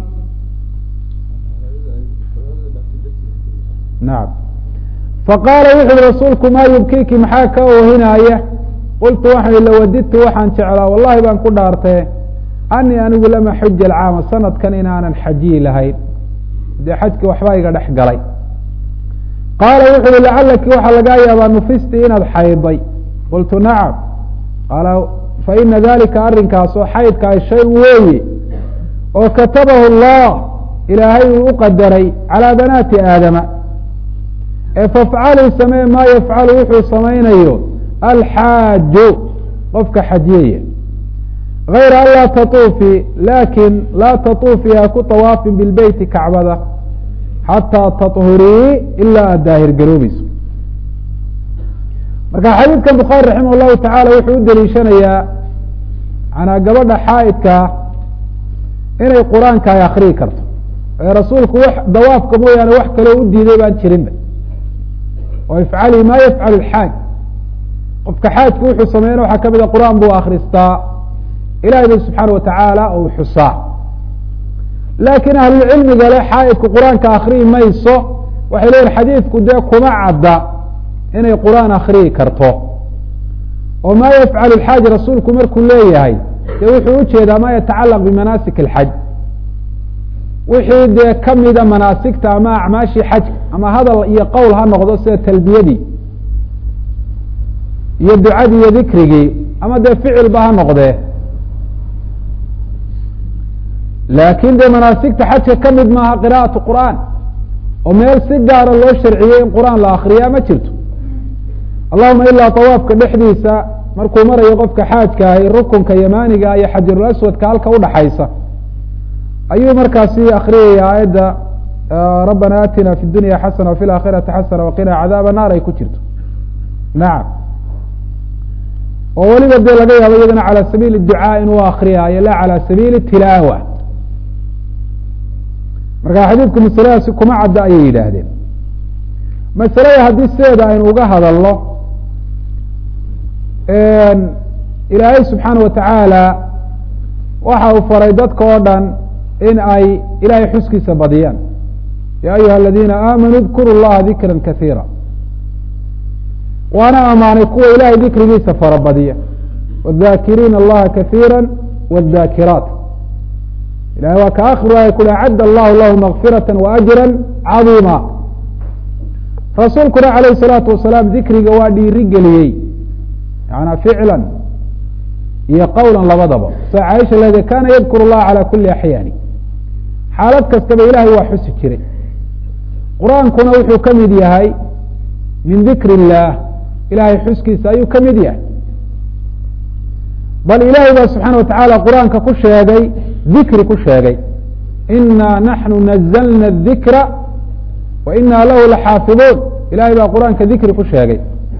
nacam faqaala wuxu uhi rasuulku maa yubkiki maxaa ka oohinaaya qultu waxaan i lawadidtu waxaan jeclaa wallahi baan ku dhaartee anii anigu lama xuja alcaama sanadkan inaanan xajiyi lahayn dee xajki waxbaa iga dhex galay qaala wuxu uhi lacalaki waxaa lagaa yaabaa nufisti inaad xayday qultu nacam qaala faina dalika arrinkaasoo xaydkaay shay weeye oo katabahu allah ilaahay uu u qadaray calaa banaati aadama ee fafcaluu samee maa yafcalu wuxuu samaynayo alxaaju qofka xajiyaya gayra an laa tatuufi laakin laa tatuufii ha ku tawaafin bilbeyti kacbada xataa taطhurii ilaa aad daahir garoobayso marka xadiidkan bukhaari raximah llahu tacaala wuxuu u deliishanayaa manaa gabadha xaa'idkaa inay qur-aanka ay akriyi karto ee rasuulku wax dawaafka mooyaane wax kaloo u diiday baan jirinba oo ifcalii ma yafcalu lxaaj qofka xaajku wuxuu sameeyana waxaa ka mida qur-aan buu akristaa ilahay ba subxaana watacaala ou xusaa laakiin ahlulcilmiga le xaa'idku qur-aanka akriyi mayso waxay leeyihin xadiidku dee kuma cadda inay qur-aan akriyi karto oo maa yafcalu lxaaj rasuulku markuu leeyahay dee wuxuu ujeedaa ma yatacalaq bimanaasik alxaj wixii dee kamida manaasigta ama acmaashii xajka ama hadal iyo qowl ha noqdo sida talbiyadii iyo ducadii iyo dikrigii ama dee ficilba ha noqdee laakin dee manaasigta xajka ka mid maaha qira'atu qur'aan oo meel si gaara loo sharciyey in qur'aan la akriyaa ma jirto allahuma ilaa tawaafka dhexdiisa markuu marayo qofka xaajka ahi rukunka yamaaniga iyo xajarul aswadka halka udhaxaysa ayuu markaasi akriyaya aayadda rabbana aatina fi dunya xasana wafi laakhirati xasana waqina cadaaba naar ay ku jirto nacam oo weliba dee laga yaabo iyadana calى sabiili ducaa inuu akriyaayo la calى sabiili tilaawa marka xadiidku masaladaasi kuma cadda ayay yidhaahdeen masalada haddii sideeda aynu uga hadalno ilaahay subxaana watacaala waxa uu faray dadka oo dhan in ay ilahay xuskiisa badiyaan ya ayuha aladiina aamanuu dkuru llaha dikra kasiira waana amaanay kuwa ilahay dikrigiisa farabadiya wاdakiriina allaha kasiira wاdakiraat ilahay waa ka akhiru ay ku acadda allahu lahu makfirata waajra cadiima rasuulkuna alayh الsalaatu wasalaam dikriga waa dhiiri geliyey yana ficla iyo qowla labadaba sa caaisha leede kana yadkur اllaha calى kuli axyaani xaalad kastaba ilahay waa xusi jiray qur-aankuna wuxuu ka mid yahay min dikr اllah ilahay xuskiisa ayuu ka mid yahay bal ilahay baa subxaana watacaala qur-aanka ku sheegay dikri ku sheegay ina naxnu nazlna الdikra wa ina lahu laxaafiظuun ilahay baa qur-aanka dikri ku sheegay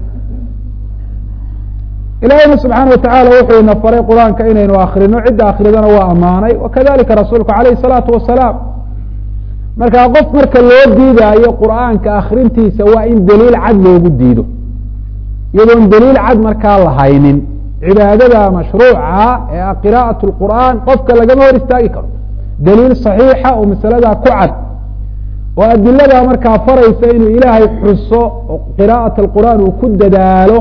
ilahayna subxaana watacaala wuxuu ina faray qur-aanka inaynu akrino cidda akridana waa amaanay wakadalika rasuulku alayh الsalaatu wasalaam markaa qof marka loo diidaayo qur'aanka akrintiisa waa in daliil cad loogu diido iyadoon daliil cad markaa lahaynin cibaadada mashruuca ee qira'aة اqur'an qofka lagama hor istaagi karo daliil صaxiixa oo masaladaa ku cad oo adiladaa markaa faraysa inuu ilaahay xuso oo qira'aة اqur'an uu ku dadaalo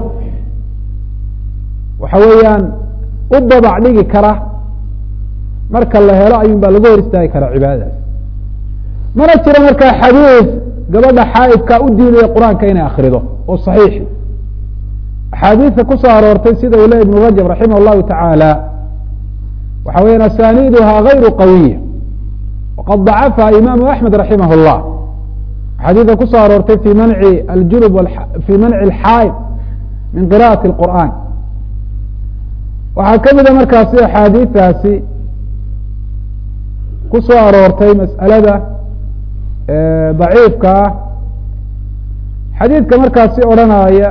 waxa weeyaan u babac dhigi kara marka la helo ayun baa laga hor istaagi karaa cibaadadaas mana jiro markaa xadiid gabadha xaaidka u diidaya qur-aanka inay akrido oo صaxiixi axaadiista kusoo aroortay sida uu le ibn rajab raximah اllahu taعaalى waxa weya asaniiduha غayru qawiya waqad ضacafa imaamu axmed raximah اllah axaadiida kusoo aroortay fi manci aljunub fi manci اlxaaid min qira'ati اlqur'an waxaa ka mida markaasi axaadiistaasi kusoo aroortay mas'alada daciifka ah xadiidka markaasi odhanaya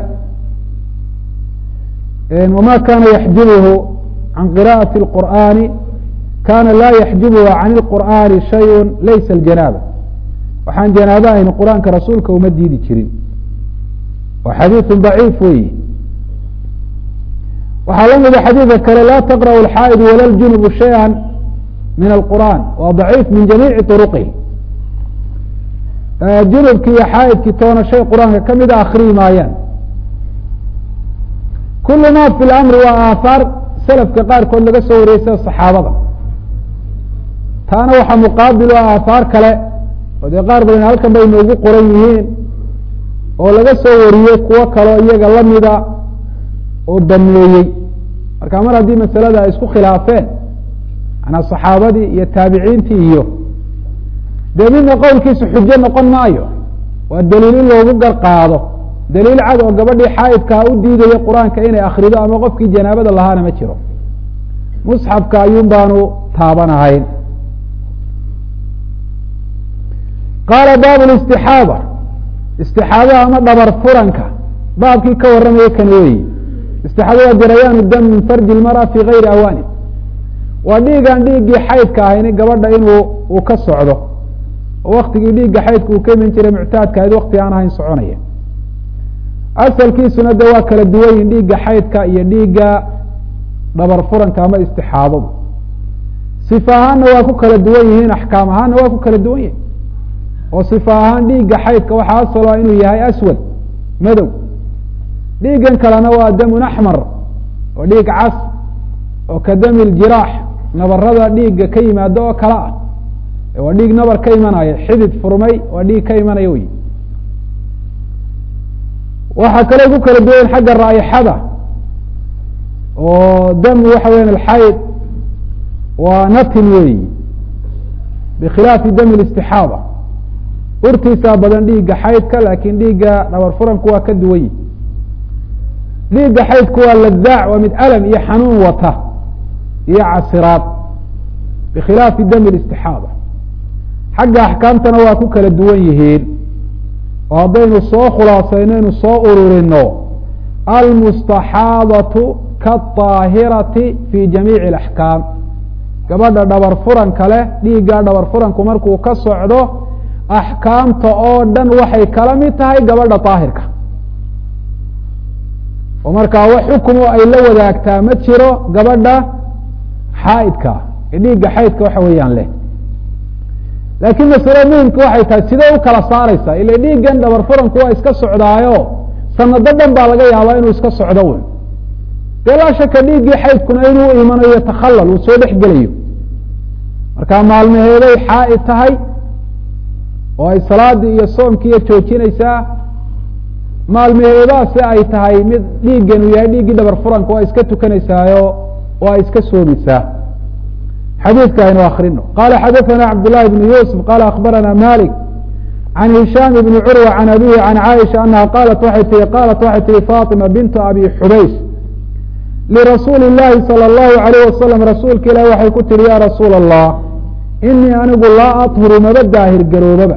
wma kana yaxjibhu can qira'aةi اlqur'ani kana laa yaxjibhu can اlqur'ani shayء laysa اljanaaba waxaan janaaba ahayn qur'aanka rasuulka uma diidi jirin waa xadiiثu ضaciif weyi waxaa la mida xadiidka kale laa taqrأu اlxaa'id wala ljunubu shayئa min alqur'an waa daciif min jamiici طuruqihi junubki iyo xaa'idkii toona shay qur-aanka ka mida akriyi maayaan kulu ma fi lamri waa aahaar selafka qaarkood laga soo wariyey sida saxaabada taana waxaa muqaabil o aahaar kale oo dee qaar badan halkan bay noogu qoran yihiin oo laga soo wariyey kuwo kaleo iyaga lamida oo dameeyey marka mar haddii masalada ay isku khilaafeen manaa saxaabadii iyo taabiciintii iyo dee midna qowlkiisa xujo noqon maayo waa daliil in loogu gar qaado daliil cad oo gabadhii xaa'idkaa u diidaya qur-aanka inay akrido ama qofkii janaabada lahaana ma jiro musxafka ayuun baanu taabanahayn qaala baabu listixaada istixaadaha ama dhabar furanka baabkii ka warramaya kan weyi istixaadada jarayaanu dam min farji lmara fi gayri awaani waa dhiigaan dhiiggii xaydka ahayni gabadha inuu uu ka socdo oo waktigii dhiigga xaydka uu ka iman jiray muctaadka ahayd wakti aan ahayn soconaya asalkiisuna de waa kala duwan yihin dhiigga xaydka iyo dhiigga dhabar furanka ama istixaadadu sifa ahaanna waa ku kala duwan yihiin axkaam ahaanna waa ku kala duwan yihin oo sifa ahaan dhiigga xaydka waxaa asalo inuu yahay aswad madow dhiiggan kalena waa damun axmar oo dhiig cas oo ka dami ljiraax nabarada dhiigga ka yimaado oo kale ah waa dhiig nabar ka imanaya xidid furmay waa dhiig ka imanaya wey waxaa kaloo ku kala duwan xagga raa'ixada oo dam waxa weyan alxayd waa natin weyi bikhilaafi dami listixaada urtiisaa badan dhiigga xaydka laakiin dhiigga dhabar furanku waa ka duwan yihi dhiigga xaydku waa ladaac waa mid alam iyo xanuun wata iyo casiraad bikhilaafi dami listixaada xagga axkaamtana waa ku kala duwan yihiin oo haddaynu soo khulaasayno ynu soo ururino almustaxaadatu kaaahirati fi jamiici اlaxkaam gabadha dhabar furanka leh dhiigga dhabar furanku markuu ka socdo axkaamta oo dhan waxay kala mid tahay gabadha daahirka oo markaa wax xukumo ay la wadaagtaa ma jiro gabadha xaaidka ee dhiigga xaydka waxa weeyaan leh laakiin masalo muhimka waxay tahay sidee u kala saaraysaa ila dhiiggan dhabar furanku waa iska socdaayo sanado dhan baa laga yaabaa inuu iska socdo wn dee laa shaka dhiiggii xaydkuna inuu imanayo takhallal uu soo dhex gelayo markaa maalmaheeday xaaid tahay oo ay salaadii iyo soomkiiyo joojinaysaa maalmaheedaasi ay tahay mid dhiiggan uu yahay dhiiggii dhabar furanka waa iska tukanaysaayo oo ay iska soomaysaa xadiidka aynu akrino qala xadaثna cabdالlahi بn yusuf qala akbarana malik can hishaam bni curwa can abihi can caaisha anaha qalat waxay tii qalat waxay tihi fatima bintu abi xubays lirasuuli اllahi salى اllahu alayh wasalam rasuulka ilahi waxay ku tihi ya rasuula allah inii anigu laa aطhuru maba daahir garoobaba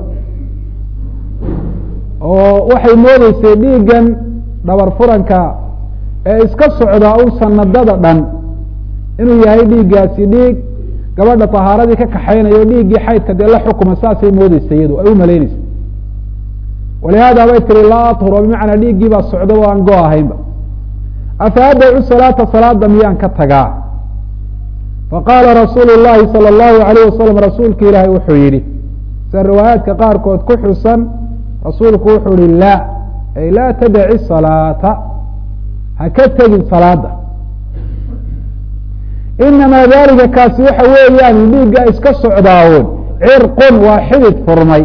oo waxay moodeysay dhiiggan dhabar furanka ee iska socdaa un sanadada dhan inuu yahay dhiiggaasi dhiig gabadha طahaaradii ka kaxaynayo o dhiiggii xaydka dee la xukuma saasay moodeysa iyadu ay u malaynaysa walihaada bay tiri laa aطhuro bimacnaa dhiiggii baa socdo o aan go ahaynba afa adacu salaata salaada miyaan ka tagaa faqaala rasuulu الlahi salى الlahu عalayه wasalam rasuulka ilaahay wuxuu yihi sida riwaayaadka qaarkood ku xusan rasuulku wuxuu yihi la ay laa tadaci salaata ha ka tegin salaada inamaa dalika kaasi waxa weeyaan dhiigga iska socdaawoon cirqun waa xidid furmay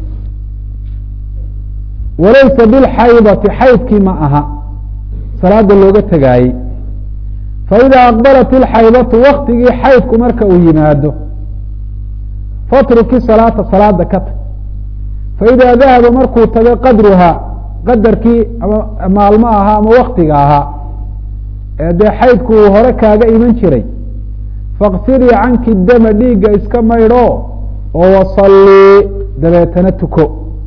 walaysa bilxaydati xaydkii ma aha salaada looga tegaayey faidaa aqbalat ilxaydatu waktigii xaydku marka uu yimaado fatruki salaata salaada ka tag faidaa dahaba markuu tago qadruhaa qadarkii ama maalmo ahaa ama waktiga ahaa ee dee xaydku uu hore kaaga iman jiray faktidii canki dama dhiigga iska maydho oo wasallii dabeetana tuko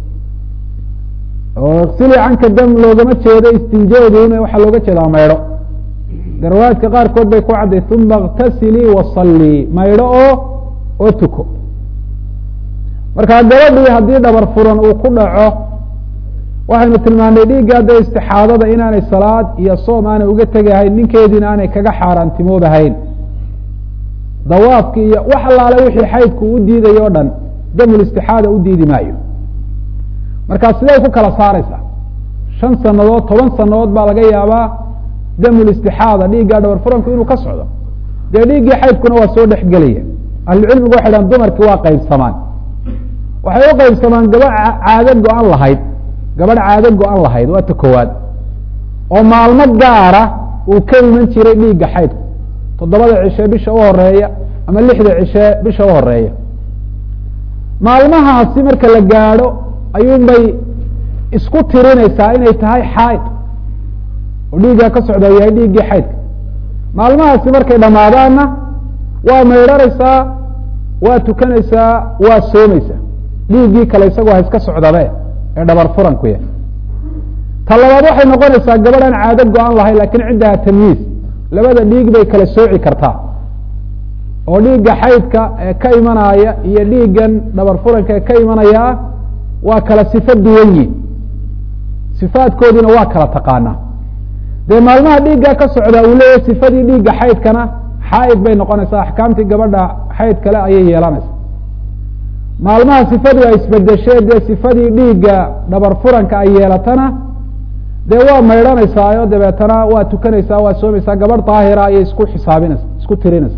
oo iksilii canka dam loogama jeedo istinjooduun waxaa looga jeedaa maydho de riwaayaadka qaarkood bay ku cadday uma اktasilii wasallii maydho oo oo tuko markaa gabadhii haddii dhabar furan uu ku dhaco waxaynu tilmaanay dhiigga hadda istixaadada inaanay salaad iyo soom aanay uga tegahayn ninkeediina aanay kaga xaaraantimoobahayn dawaafki iyo wax allaale wixii xaydku u diidayo o dhan damulistixaada u diidi maayo markaa sidee ku kala saaraysaa shan sanadood toban sanadood baa laga yaabaa damulistixaada dhiiggaa dhawar furanku inuu ka socdo dee dhiiggii xaydkuna waa soo dhexgelaya ahlucilmigu waxay dhahan dumarkii waa qaybsamaan waxay u qaybsamaan gabadh caado go-an lahayd gabadh caado go-an lahayd waa ta koowaad oo maalmo gaara uu ka iman jiray dhiigga xaydku toddobada cishe bisha u horeeya ama lixda cishe bisha u horeeya maalmahaasi marka la gaadho ayuunbay isku tirinaysaa inay tahay xaaid oo dhiiggaa ka socda yahay dhiiggii xaydka maalmahaasi markay dhammaadaanna waa maydharaysaa waa tukanaysaa waa soomaysaa dhiiggii kale isagoo ha iska socdabe ee dhabar furanku yahay ta labaad waxay noqonaysaa gabadhan caado go-an lahayn lakiin cindaha tamyiiz labada dhiig bay kala sooci kartaa oo dhiigga xaydka ee ka imanaya iyo dhiiggan dhabar furanka ee ka imanaya waa kala sifo duwan yihin sifaadkoodiina waa kala taqaanaa dee maalmaha dhiiggaa ka socdaa uu leeyahay sifadii dhiigga xaydkana xaaid bay noqonaysaa axkaamtii gabadha xayd kale ayay yeelanaysaa maalmaha sifadu ay isbedeshee dee sifadii dhiigga dhabar furanka ay yeelatana dee waa maydhanaysaayo dabeetana waa tukanaysaa waa soomaysaa gabadh daahira ayay isku xisaabinaysa isku tirinaysa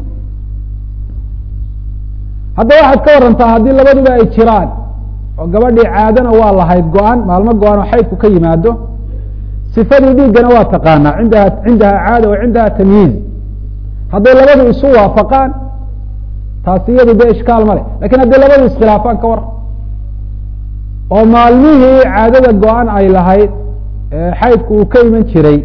hadda waxaad ka warantaa haddii labaduba ay jiraan oo gabadhii caadana waa lahayd go-an maalmo go-an oo xaydku ka yimaado sifadii dhiiggana waa taqaanaa indaha cindaha caada wa cindaha tamyiiz hadday labadu isu waafaqaan taasi iyadu dee ishkaal ma leh lakin hadday labadu iskhilaafaan ka waran oo maalmihii caadada go-an ay lahayd xaydku uu ka iman jiray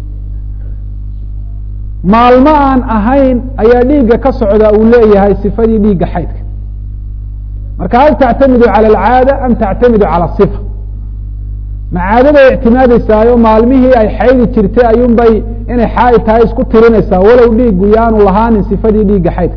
maalmo aan ahayn ayaa dhiigga ka socda uu leeyahay sifadii dhiigga xaydka marka hal tactamidu cala alcaada am tactamidu cala sifa ma caadaday ictimaadaysaayo maalmihii ay xaydi jirtay ayuun bay inay xaaid tahay isku tirinaysaa walow dhiiggu yaanu lahaanin sifadii dhiigga xaydka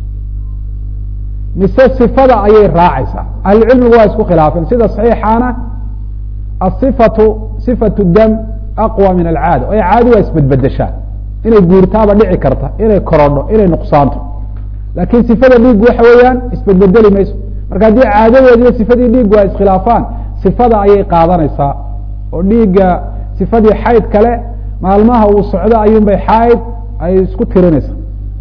mise sifada ayay raacaysaa ahlucilmigu waa isku khilaafeen sida saxiixaana asifatu sifatu dam aqwa min alcaada oo caadi waa isbedbedeshaa inay guurtaaba dhici karta inay korodho inay nuqsaanto laakiin sifada dhiiggu waxa weeyaan isbedbedeli mayso marka haddii caadadeedi iyo sifadii dhiiggu ay iskhilaafaan sifada ayay qaadanaysaa oo dhiigga sifadii xayd kale maalmaha uu socdo ayuun bay xaaid ay isku tirinaysaa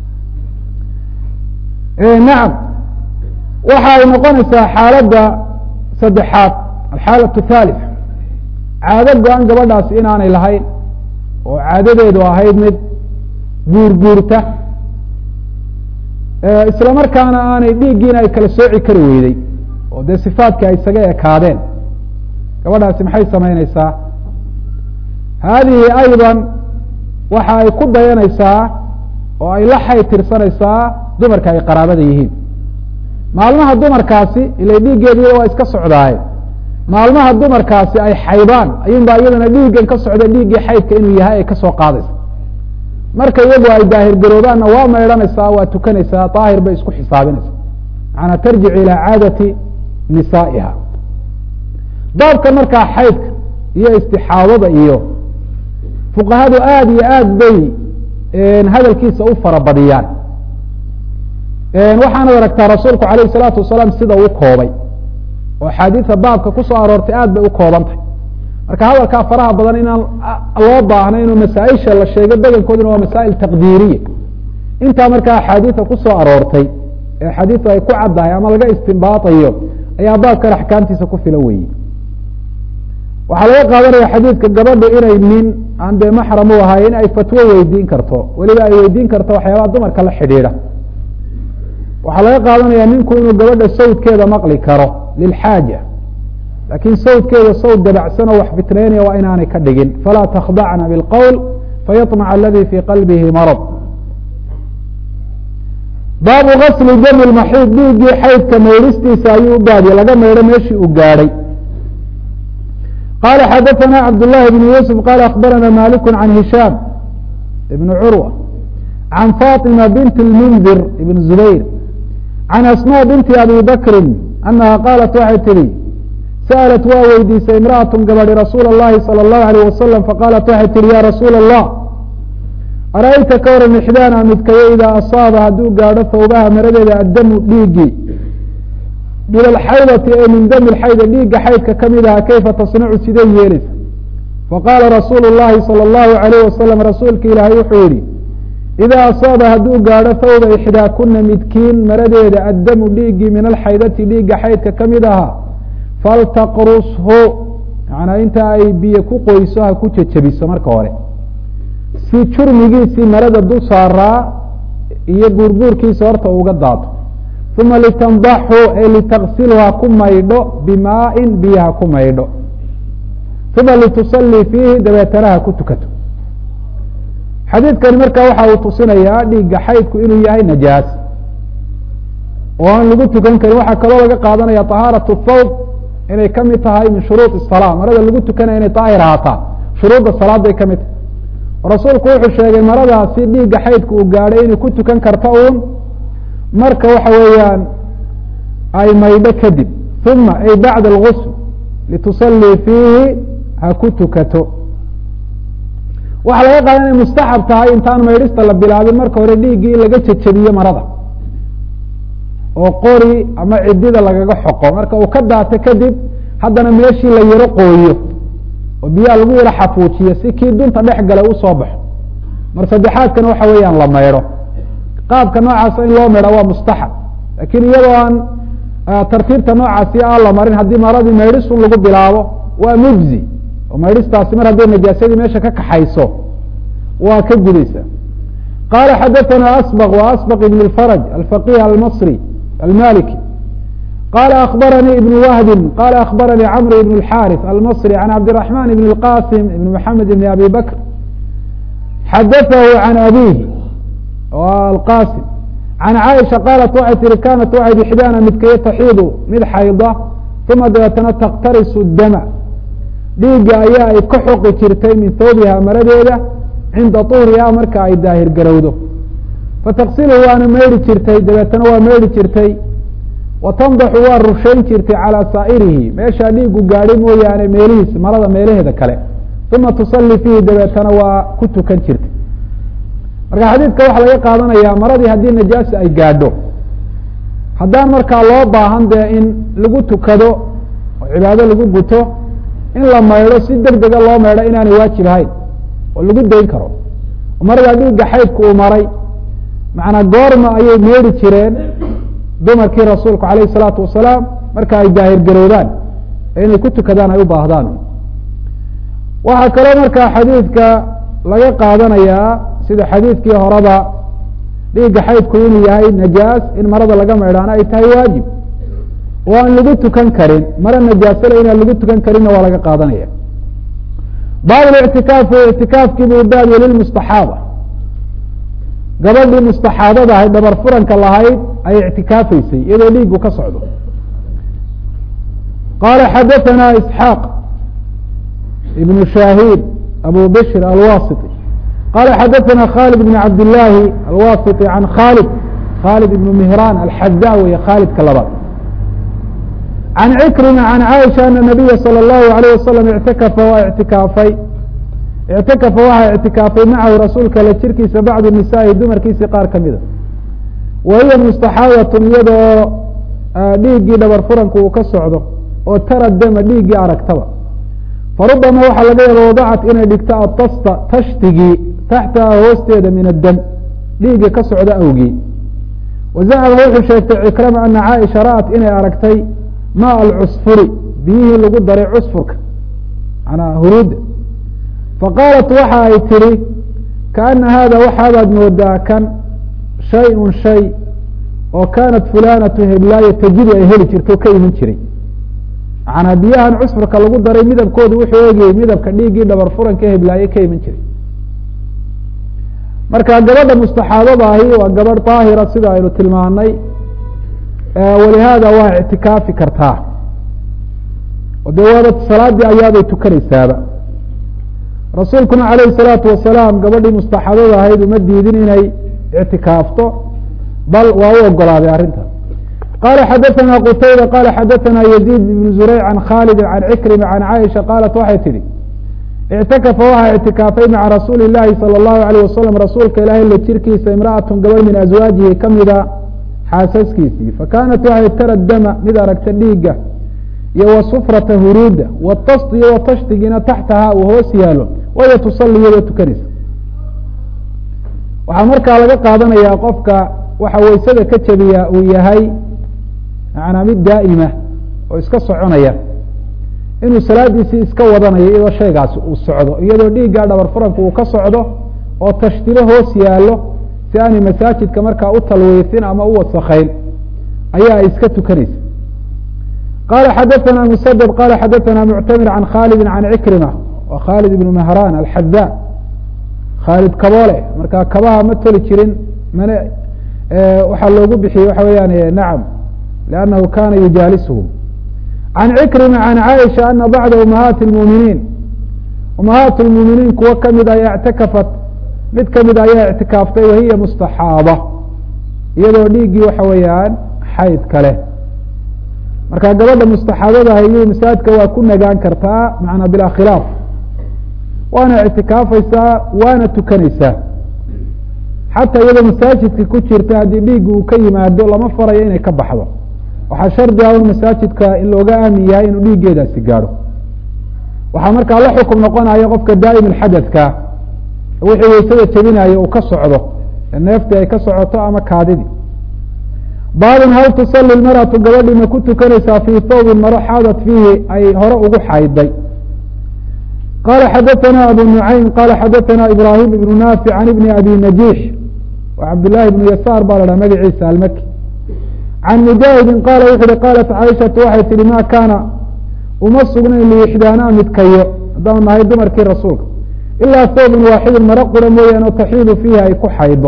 nacam waxa ay noqonaysaa xaaladda saddexaad alxaalat thalith caado go-an gabadhaasi inaanay lahayn oo caadadeedu ahayd mid guurguurta isla markaana aanay dhiiggiina ay kala sooci kari weyday oo dee sifaadkii ay isaga ekaadeen gabadhaasi maxay samaynaysaa haadihi ayضa waxa ay ku dayanaysaa oo ay la xay tirsanaysaa dumarka ay qaraabada yihiin maalmaha dumarkaasi ila dhiiggeediia waa iska socdaaye maalmaha dumarkaasi ay xaydaan ayuun baa iyadana dhiiggan ka socda dhiiggii xaydka inuu yahay ay kasoo qaadaysa marka iyagu ay daahir garoobaanna waa maydhanaysaa waa tukanaysaa daahir bay isku xisaabinaysa macanaa tarjicu ilaa caadati nisaa'iha baabka markaa xaydka iyo istixaadada iyo fuqahadu aada iyo aad bay hadalkiisa u farabadiyaan waxaanad aragtaa rasuulku alayh الsalaatu wasalaam sida uu koobay oo axaadiida baabka kusoo aroortay aad bay u koobantahy marka hadalkaa faraha badan inaan loo baahna inuu masaaisha la sheegay badankooduna waa masaa'il taqdiiriya intaa markaa axaadiida kusoo aroortay ee axaadiidu ay ku caddahay ama laga istimbaatayo ayaa baabkan axkaamtiisa ku filan weeye waxaa laga qaadanaya xadiidka gabadhu inay nin aan dee maxram u ahay in ay fatwo weydiin karto weliba ay weydiin karto waxyaabaha dumarka la xidhiidha waxaa laga qaadanaya ninku inuu gabadha sawdkeeda maqli karo lilxaaja laakiin sawdkeeda sawd dabacsan oo wax fitnaynaya waa inaanay ka dhigin falaa takhdacna bilqowl fayaطmac aladi fii qalbihi marad baabu gasli dami maxiid dhiiggii xaydka maydhistiisa ayuu u baadiye laga maydho meeshii uu gaadhay qala xadaثna cabdالlahi بn yusuf qala akbarana malik can hishaam ibn curwa can faطima bint اlmundir ibn zubayr can asmاء binti abi bakri anaha qaalat waxay tihi sa'alat waa weydiisay imra'atun gabadhi rasuula اllahi salى اllahu alayh wasalam faqaalat waxay tihi ya rasuula allah ara'ayta ka waran ixdaana midkayo idaa asaaba hadduu gaadho thawbaha maradeeda addamu dhiiggii min alxaydati ee min dami lxayda dhiigga xaydka ka mid aha kayfa tasnacu sidee yeelaysa faqaala rasuulu llahi salى اllahu alayh wasalam rasuulka ilaahay wuxuu yihi idaa asaaba hadduu gaadho thawba ixdaakuna midkiin maradeeda addamu dhiiggii min alxaydati dhiigga xaydka ka mid ahaa faltaqrushu manaa inta ay biyo ku qoyso ha ku jejebiso marka hore si jurmigiisii marada dul saaraa iyo buurbuurkiisa horta uga daato uma litandaxu ee litaqsilu ha ku maydho bimaa-in biyo ha ku maydho uma litusallii fiihi dabeetana ha ku tukato xadiidkani marka waxa uu tusinayaa dhiigga xaydku inuu yahay najaas oo aan lagu tukan karin waxaa kaloo laga qaadanaya طahaaraة thawb inay ka mid tahay min shuruud الsalaa marada lagu tukanaya inay daahir ahaataa shuruudda salaaday ka mid tahay rasuulku wuxuu sheegay maradaasi dhiigga xaydka uu gaadhay inay ku tukan karta uun marka waxa weeyaan ay maydho kadib uma ay bacda اlgusl litusallii fiihi ha ku tukato waxaa laga qaada inay mustaxab tahay intaan maydhista la bilaabin marka hore dhiiggii in laga jejebiyo marada oo qori ama cidida lagaga xoqo marka uu ka daato kadib haddana meeshii la yaro qooyo oo biyaha lagu yaro xafuujiyo si kii dunta dhex galay usoo baxo mar saddexaadkana waxa weeyaan la maydho qaabka noocaasa in loo maydha waa mustaxab lakin iyadoo aan tartiibta noocaasi aan la marin haddii maradii maydhisun lagu bilaabo waa mujzi oo maydhistaasi mar hadday najaasadii meesha ka kaxayso waa ka gudaysa qala xadaثna asbq w asbq ibn اfarج alfaqih almasri almaliki qala akbaranii ibn wahbi qala akbaranii cmr ibn اxariث almasri can cabdiلرaحman ibn اlqasim ibn mxamed ibn abi bakr xadaثahu can abihi alqasim can caaisha qaalat waxay tihi kanat waxayd ixdaana midkayo taxiidu mid xayda uma dabeetana taktarisu dama dhiigga ayaa ay ka xoqi jirtay min thawbiha maradeeda cinda tuhriha marka ay daahir garowdo fataqsilu waana meydhi jirtay dabeetana waa meydhi jirtay wa tandaxu waa rushayn jirtay calaa saa'irihi meeshaa dhiigu gaadhay mooyaane meelihiis marada meelaheeda kale uma tusalli fiihi dabeetana waa ku tukan jirtay marka xadiidka waxaa laga qaadanayaa maradii haddii najaasa ay gaadho haddaan markaa loo baahan dee in lagu tukado oo cibaado lagu guto in la maydho si deg dega loo maydho inaanay waajib ahayn oo lagu dayn karo maradaa dhiigga xaydku uu maray macnaa goorma ayay meedhi jireen dumarkii rasuulku alayh الsalaatu wasalaam marka ay daahir garowdaan ee inay ku tukadaan ay u baahdaan waxaa kaloo markaa xadiidka laga qaadanayaa sida xadiidkii horeba dhiigga xaydku inuu yahay najaas in marada laga maydhaana ay tahay waajib oo aan lagu tukan karin mara najaasale inaan lagu tukan karinna waa laga qaadanaya baab ictikaafu ictikaafkii buu baabye lilmustaxaaba gabadhii mustaxaadada ahayd dhabar furanka lahayd ay ictikaafaysay iyadoo dhiigu ka socdo qaala xadaثana isxaaq ibnu shahiid abu bishr alwasiti qala xadaثana khalid bn cabd illaahi alwasiti can khalid khalid ibnu mihraan alxaza weye khaalidka labaad can cikrima can caaisha ana nabiya salى اllahu alayh wasalam ictakafa waa ictikaafay ictakafa waxaa ictikaafay macahu rasuulka la jirkiisa bacdu nisaa'i dumarkiisii qaar ka mida wa hiya mustaxaadatun iyadoo dhiiggii dhabar furanku uu ka socdo oo tara dama dhiiggii aragtaba farubama waxaa laga yaaba wadacat inay dhigto atasta tashtigii taxtaha hoosteeda min addam dhiigga ka socda awgii wazacama wuxuu sheegtay cikrama ana caaisha ra'at inay aragtay ma alcusfuri biyihii lagu daray cusfurka manaa huruudda faqaalat waxa ay tihi kaana haada waxaabaad moodaa kan shay-un shay oo kaanat fulanatu heblaayo tajidu ay heli jirto ka iman jiray macanaa biyahan cusfurka lagu daray midabkoodu wuxuu eegayey midabka dhiiggii dhabar furanka heblaaye ka iman jiray marka gabadha mustaxaadada ahi waa gabadh daahira sida aynu tilmaanay walihaada waa ictikaafi kartaa o dee waaba salaadii ayaabay tukanaysaaba rasuulkuna alayh الsalaatu wasalaam gabadhii mustaxadada ahayd uma diidin inay ictikaafto bal waa u ogolaaday arrinta qala xadaثna qtayba qala xadaثna yزيid بn zurayc can khalid can cikrima can caaisha qaalat waxay tihi اctakafa waxaa اctikaafay maca rasuuli الlahi salى الlahu عalيه wasalam rasuulka ilaahay la jirkiisa imraأaة gabadh min aswaajihi kamida xaasaskiisii fakanat waxay tara dama mid aragta dhiiga iyo wasufrata huruuda wtast iyo watashtigina taxtaha uu hoos yaalo waya tusali iyadoo tukanaysa waxaa markaa laga qaadanayaa qofka waxa waysada ka jebiya uu yahay manaa mid daa'ima oo iska soconaya inuu salaadiisii iska wadanayo iyadoo shaygaasi uu socdo iyadoo dhiiggaa dhabar furanka uu ka socdo oo tashtilo hoos yaallo si aanay masaajidka markaa u talwiisin ama u wasakayn ayaa ay iska tukanaysa qala xadaثna msdd qala xadaثna muctamir can khalidi can cikrima wa khalid ibn mahran alxada khaalid kaboole marka kabaha ma toli jirin mana waxaa loogu bixiyey waxa weeyaan nacam lannahu kana yujaalisuhum can cikrima can caaisha ana bacda umahaati اlmuminiin umahaat اlmuminiin kuwo kamid ayaa ictakafat mid kamid ayaa ictikaaftay wahiya mustaxaaba iyadoo dhiiggii waxa weeyaan xayd kale marka gabadha mustaxaabadaha iyo masaajidka waa ku nagaan kartaa macnaa bilaa khilaaf waana ictikaafaysaa waana tukanaysaa xataa iyadoo masaajidka ku jirta haddii dhiigga uu ka yimaado lama farayo inay ka baxdo waxaa shardi ah un masaajidka in looga aamin yahay inuu dhiiggeedaasi gaadho waxaa markaa la xukum noqonaya qofka daa'im alxadadka wixii waysada jebinayo uu ka socdo neeftii ay ka socoto ama kaadidii baabun hal tusali maratu gabadhii ma ku tukanaysaa fii thawbin maro xaadat fiihi ay hore ugu xayday qala xadaثna abu nucaym qala xadaثna ibrahim ibnu naafic can ibni abi najiix wa cabdillaahi ibnu yasaar baa la dhaha magaciisa almaki can mujaahidin qaala wuxu uhi qaalat caaishatu waxay tihi ma kaana uma sugnayn liixdaanaa midkayo haddaanu nahay dumarkii rasuulka ilaa thawbin waaxidin maro qura mooyaane oo taxiidu fiihi ay ku xaydo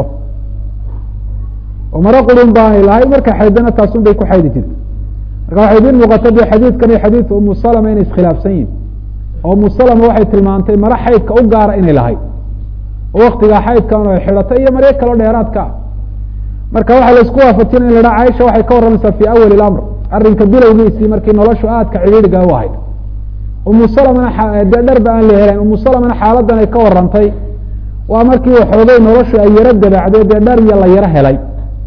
oo maro qurun baanay lahay marka xaydana taasun bay ku xaydi jirta marka waxay idin muuqata de xadiidkan iyo xadiidka umu salama inay iskhilaafsan yihin oo umu salama waxay tilmaantay maro xaydka u gaara inay lahayd oo waktigaa xaydkan ay xidhatay iyo maryo kaloo dheeraadka ah marka waxaa la isku waafajinaya in la dhaha caaisha waxay ka warramaysaa fii awali ilamr arrinka bilowgiisii markii noloshu aadka cidhiidhiga u ahayd umu salamana dee dharba aan la helayn umu salamana xaaladan ay ka warantay waa markii waxoogay noloshu ay yaro dabaacday dee dhar iyo la yaro helay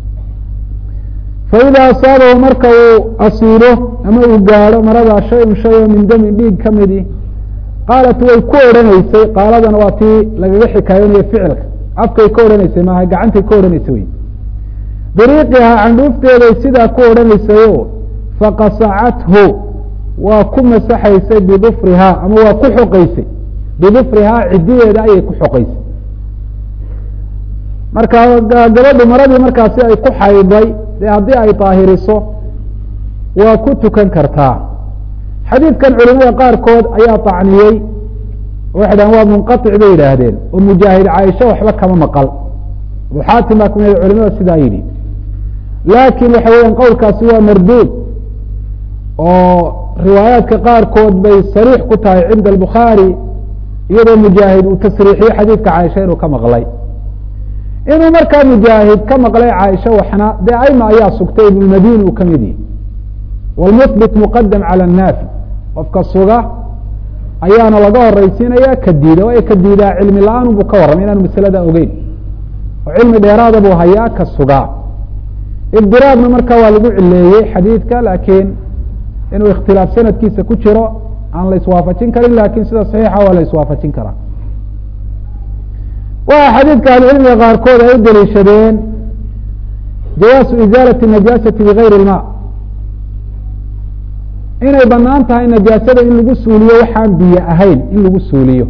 faida asaabahu marka uu asiilo ama uu gaadho maradaa shay-un shay oo min damin dhiig ka midi qaalat way ku odhanaysay qaaladana waa tii lagaga xikaayoonayo ficilka afkay ka odhanaysay maaha gacantay ka odhanaysay wey biriiqihaa candhuufteeday sidaa ku odhanaysayo faqasacathu waa ku masaxaysay bidufrihaa ama waa ku xoqaysay bidufrihaa cidideeda ayay ku xoqaysay marka gabadhu maradii markaasi ay ku xayday dee haddii ay daahiriso waa ku tukan kartaa xadiidkan culimada qaarkood ayaa tacniyey waxay dhahen waa munqaطic bay yidhaahdeen oo mujaahid caaisha waxba kama maqal abu xaatim baa kamid culimada sidaa yidhi laakin waxa weeyaan qowlkaasi waa marduud oo riwaayaadka qaarkood bay sariix ku tahay cinda albukhaari iyadoo mujaahid uu tasriixiyey xadiidka caaisha inuu ka maqlay inuu markaa mujaahid ka maqlay caaisha waxna dee aima ayaa sugtay ibnulmadini uu kamid yihi wlmuhbit muqadam cala annaafi qofka suga ayaana laga horeysiinaya ka diida waayo ka diidaa cilmi la-aan buu ka warramay inaanu masalada ogeyn oo cilmi dheeraada buu hayaa ka sugaa ibdiraabna marka waa lagu cileeyey xadiidka laakiin inuu ikhtilaaf sanadkiisa ku jiro aan la iswaafajin karin lakin sida saxiixa waa la iswaafajin karaa waxa xadiidka ahlucilmiga qaarkood ay u daliishadeen jawaasu izaalati najaasati bigayri ilma inay banaan tahay najaasada in lagu suuliyo waxaan biyo ahayn in lagu suuliyo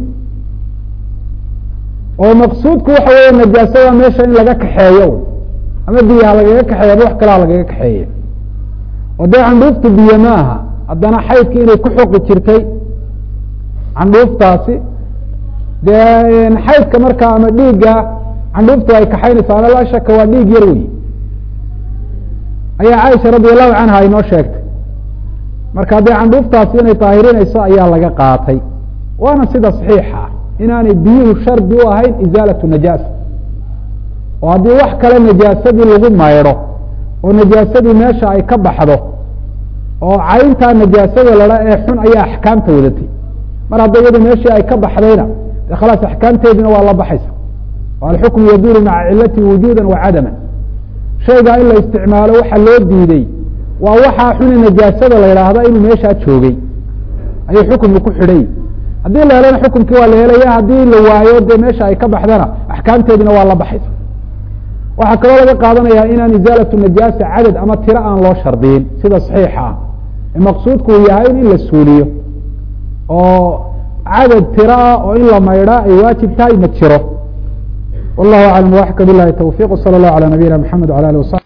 oo maqsuudku waxa weeye najaasada meesha in laga kaxeeyo ama biyaha lagaga kaxeeya ama wax kalaa lagaga kaxeeya oo dee candhuuftu biyo ma aha haddana xaydka inay ku xoqi jirtay candhuuftaasi dee xaydka markaa ama dhiigga candhuuftu ay kaxaynaysa ana laa shaka waa dhiig yar wey ayaa caaisha radi allahu canha ay noo sheegtay marka dee candhuuftaasi inay daahirinayso ayaa laga qaatay waana sida saxiixa ah inaanay biyuhu shardi u ahayn izaalatu najaasa oo haddii wax kale najaasadii lagu maydho oo najaasadii meesha ay ka baxdo oo cayntaa najaasada ladha ee xun ayaa axkaamta wadatay mar hadda iyadu meeshii ay ka baxdayna de khalaas axkaamteediina waa la baxaysa alxukmu yaduuru maca cilati wujuuda wa cadama shaygaa in la isticmaalo waxa loo diiday waa waxaa xuni najaasada la yidhaahda inuu meeshaa joogay ayuu xukumku ku xidhay haddii la helana xukumkii waa la helaya haddii la waayo dee meesha ay ka baxdana axkaamteediina waa la baxaysa waxaa kaloo laga qaadanaya inaan izaalatu najaasa cadad ama tiro aan loo shardiyin sida saxiixa ah ee maqsuudku uu yahay in la suuliyo oo cadad tiro ah oo in la maydhaa ay waajib tahay ma jiro wallahu aclam waxka bilahi tawfiq wsala allahu alى nabiyina mxamed wala alih wasabi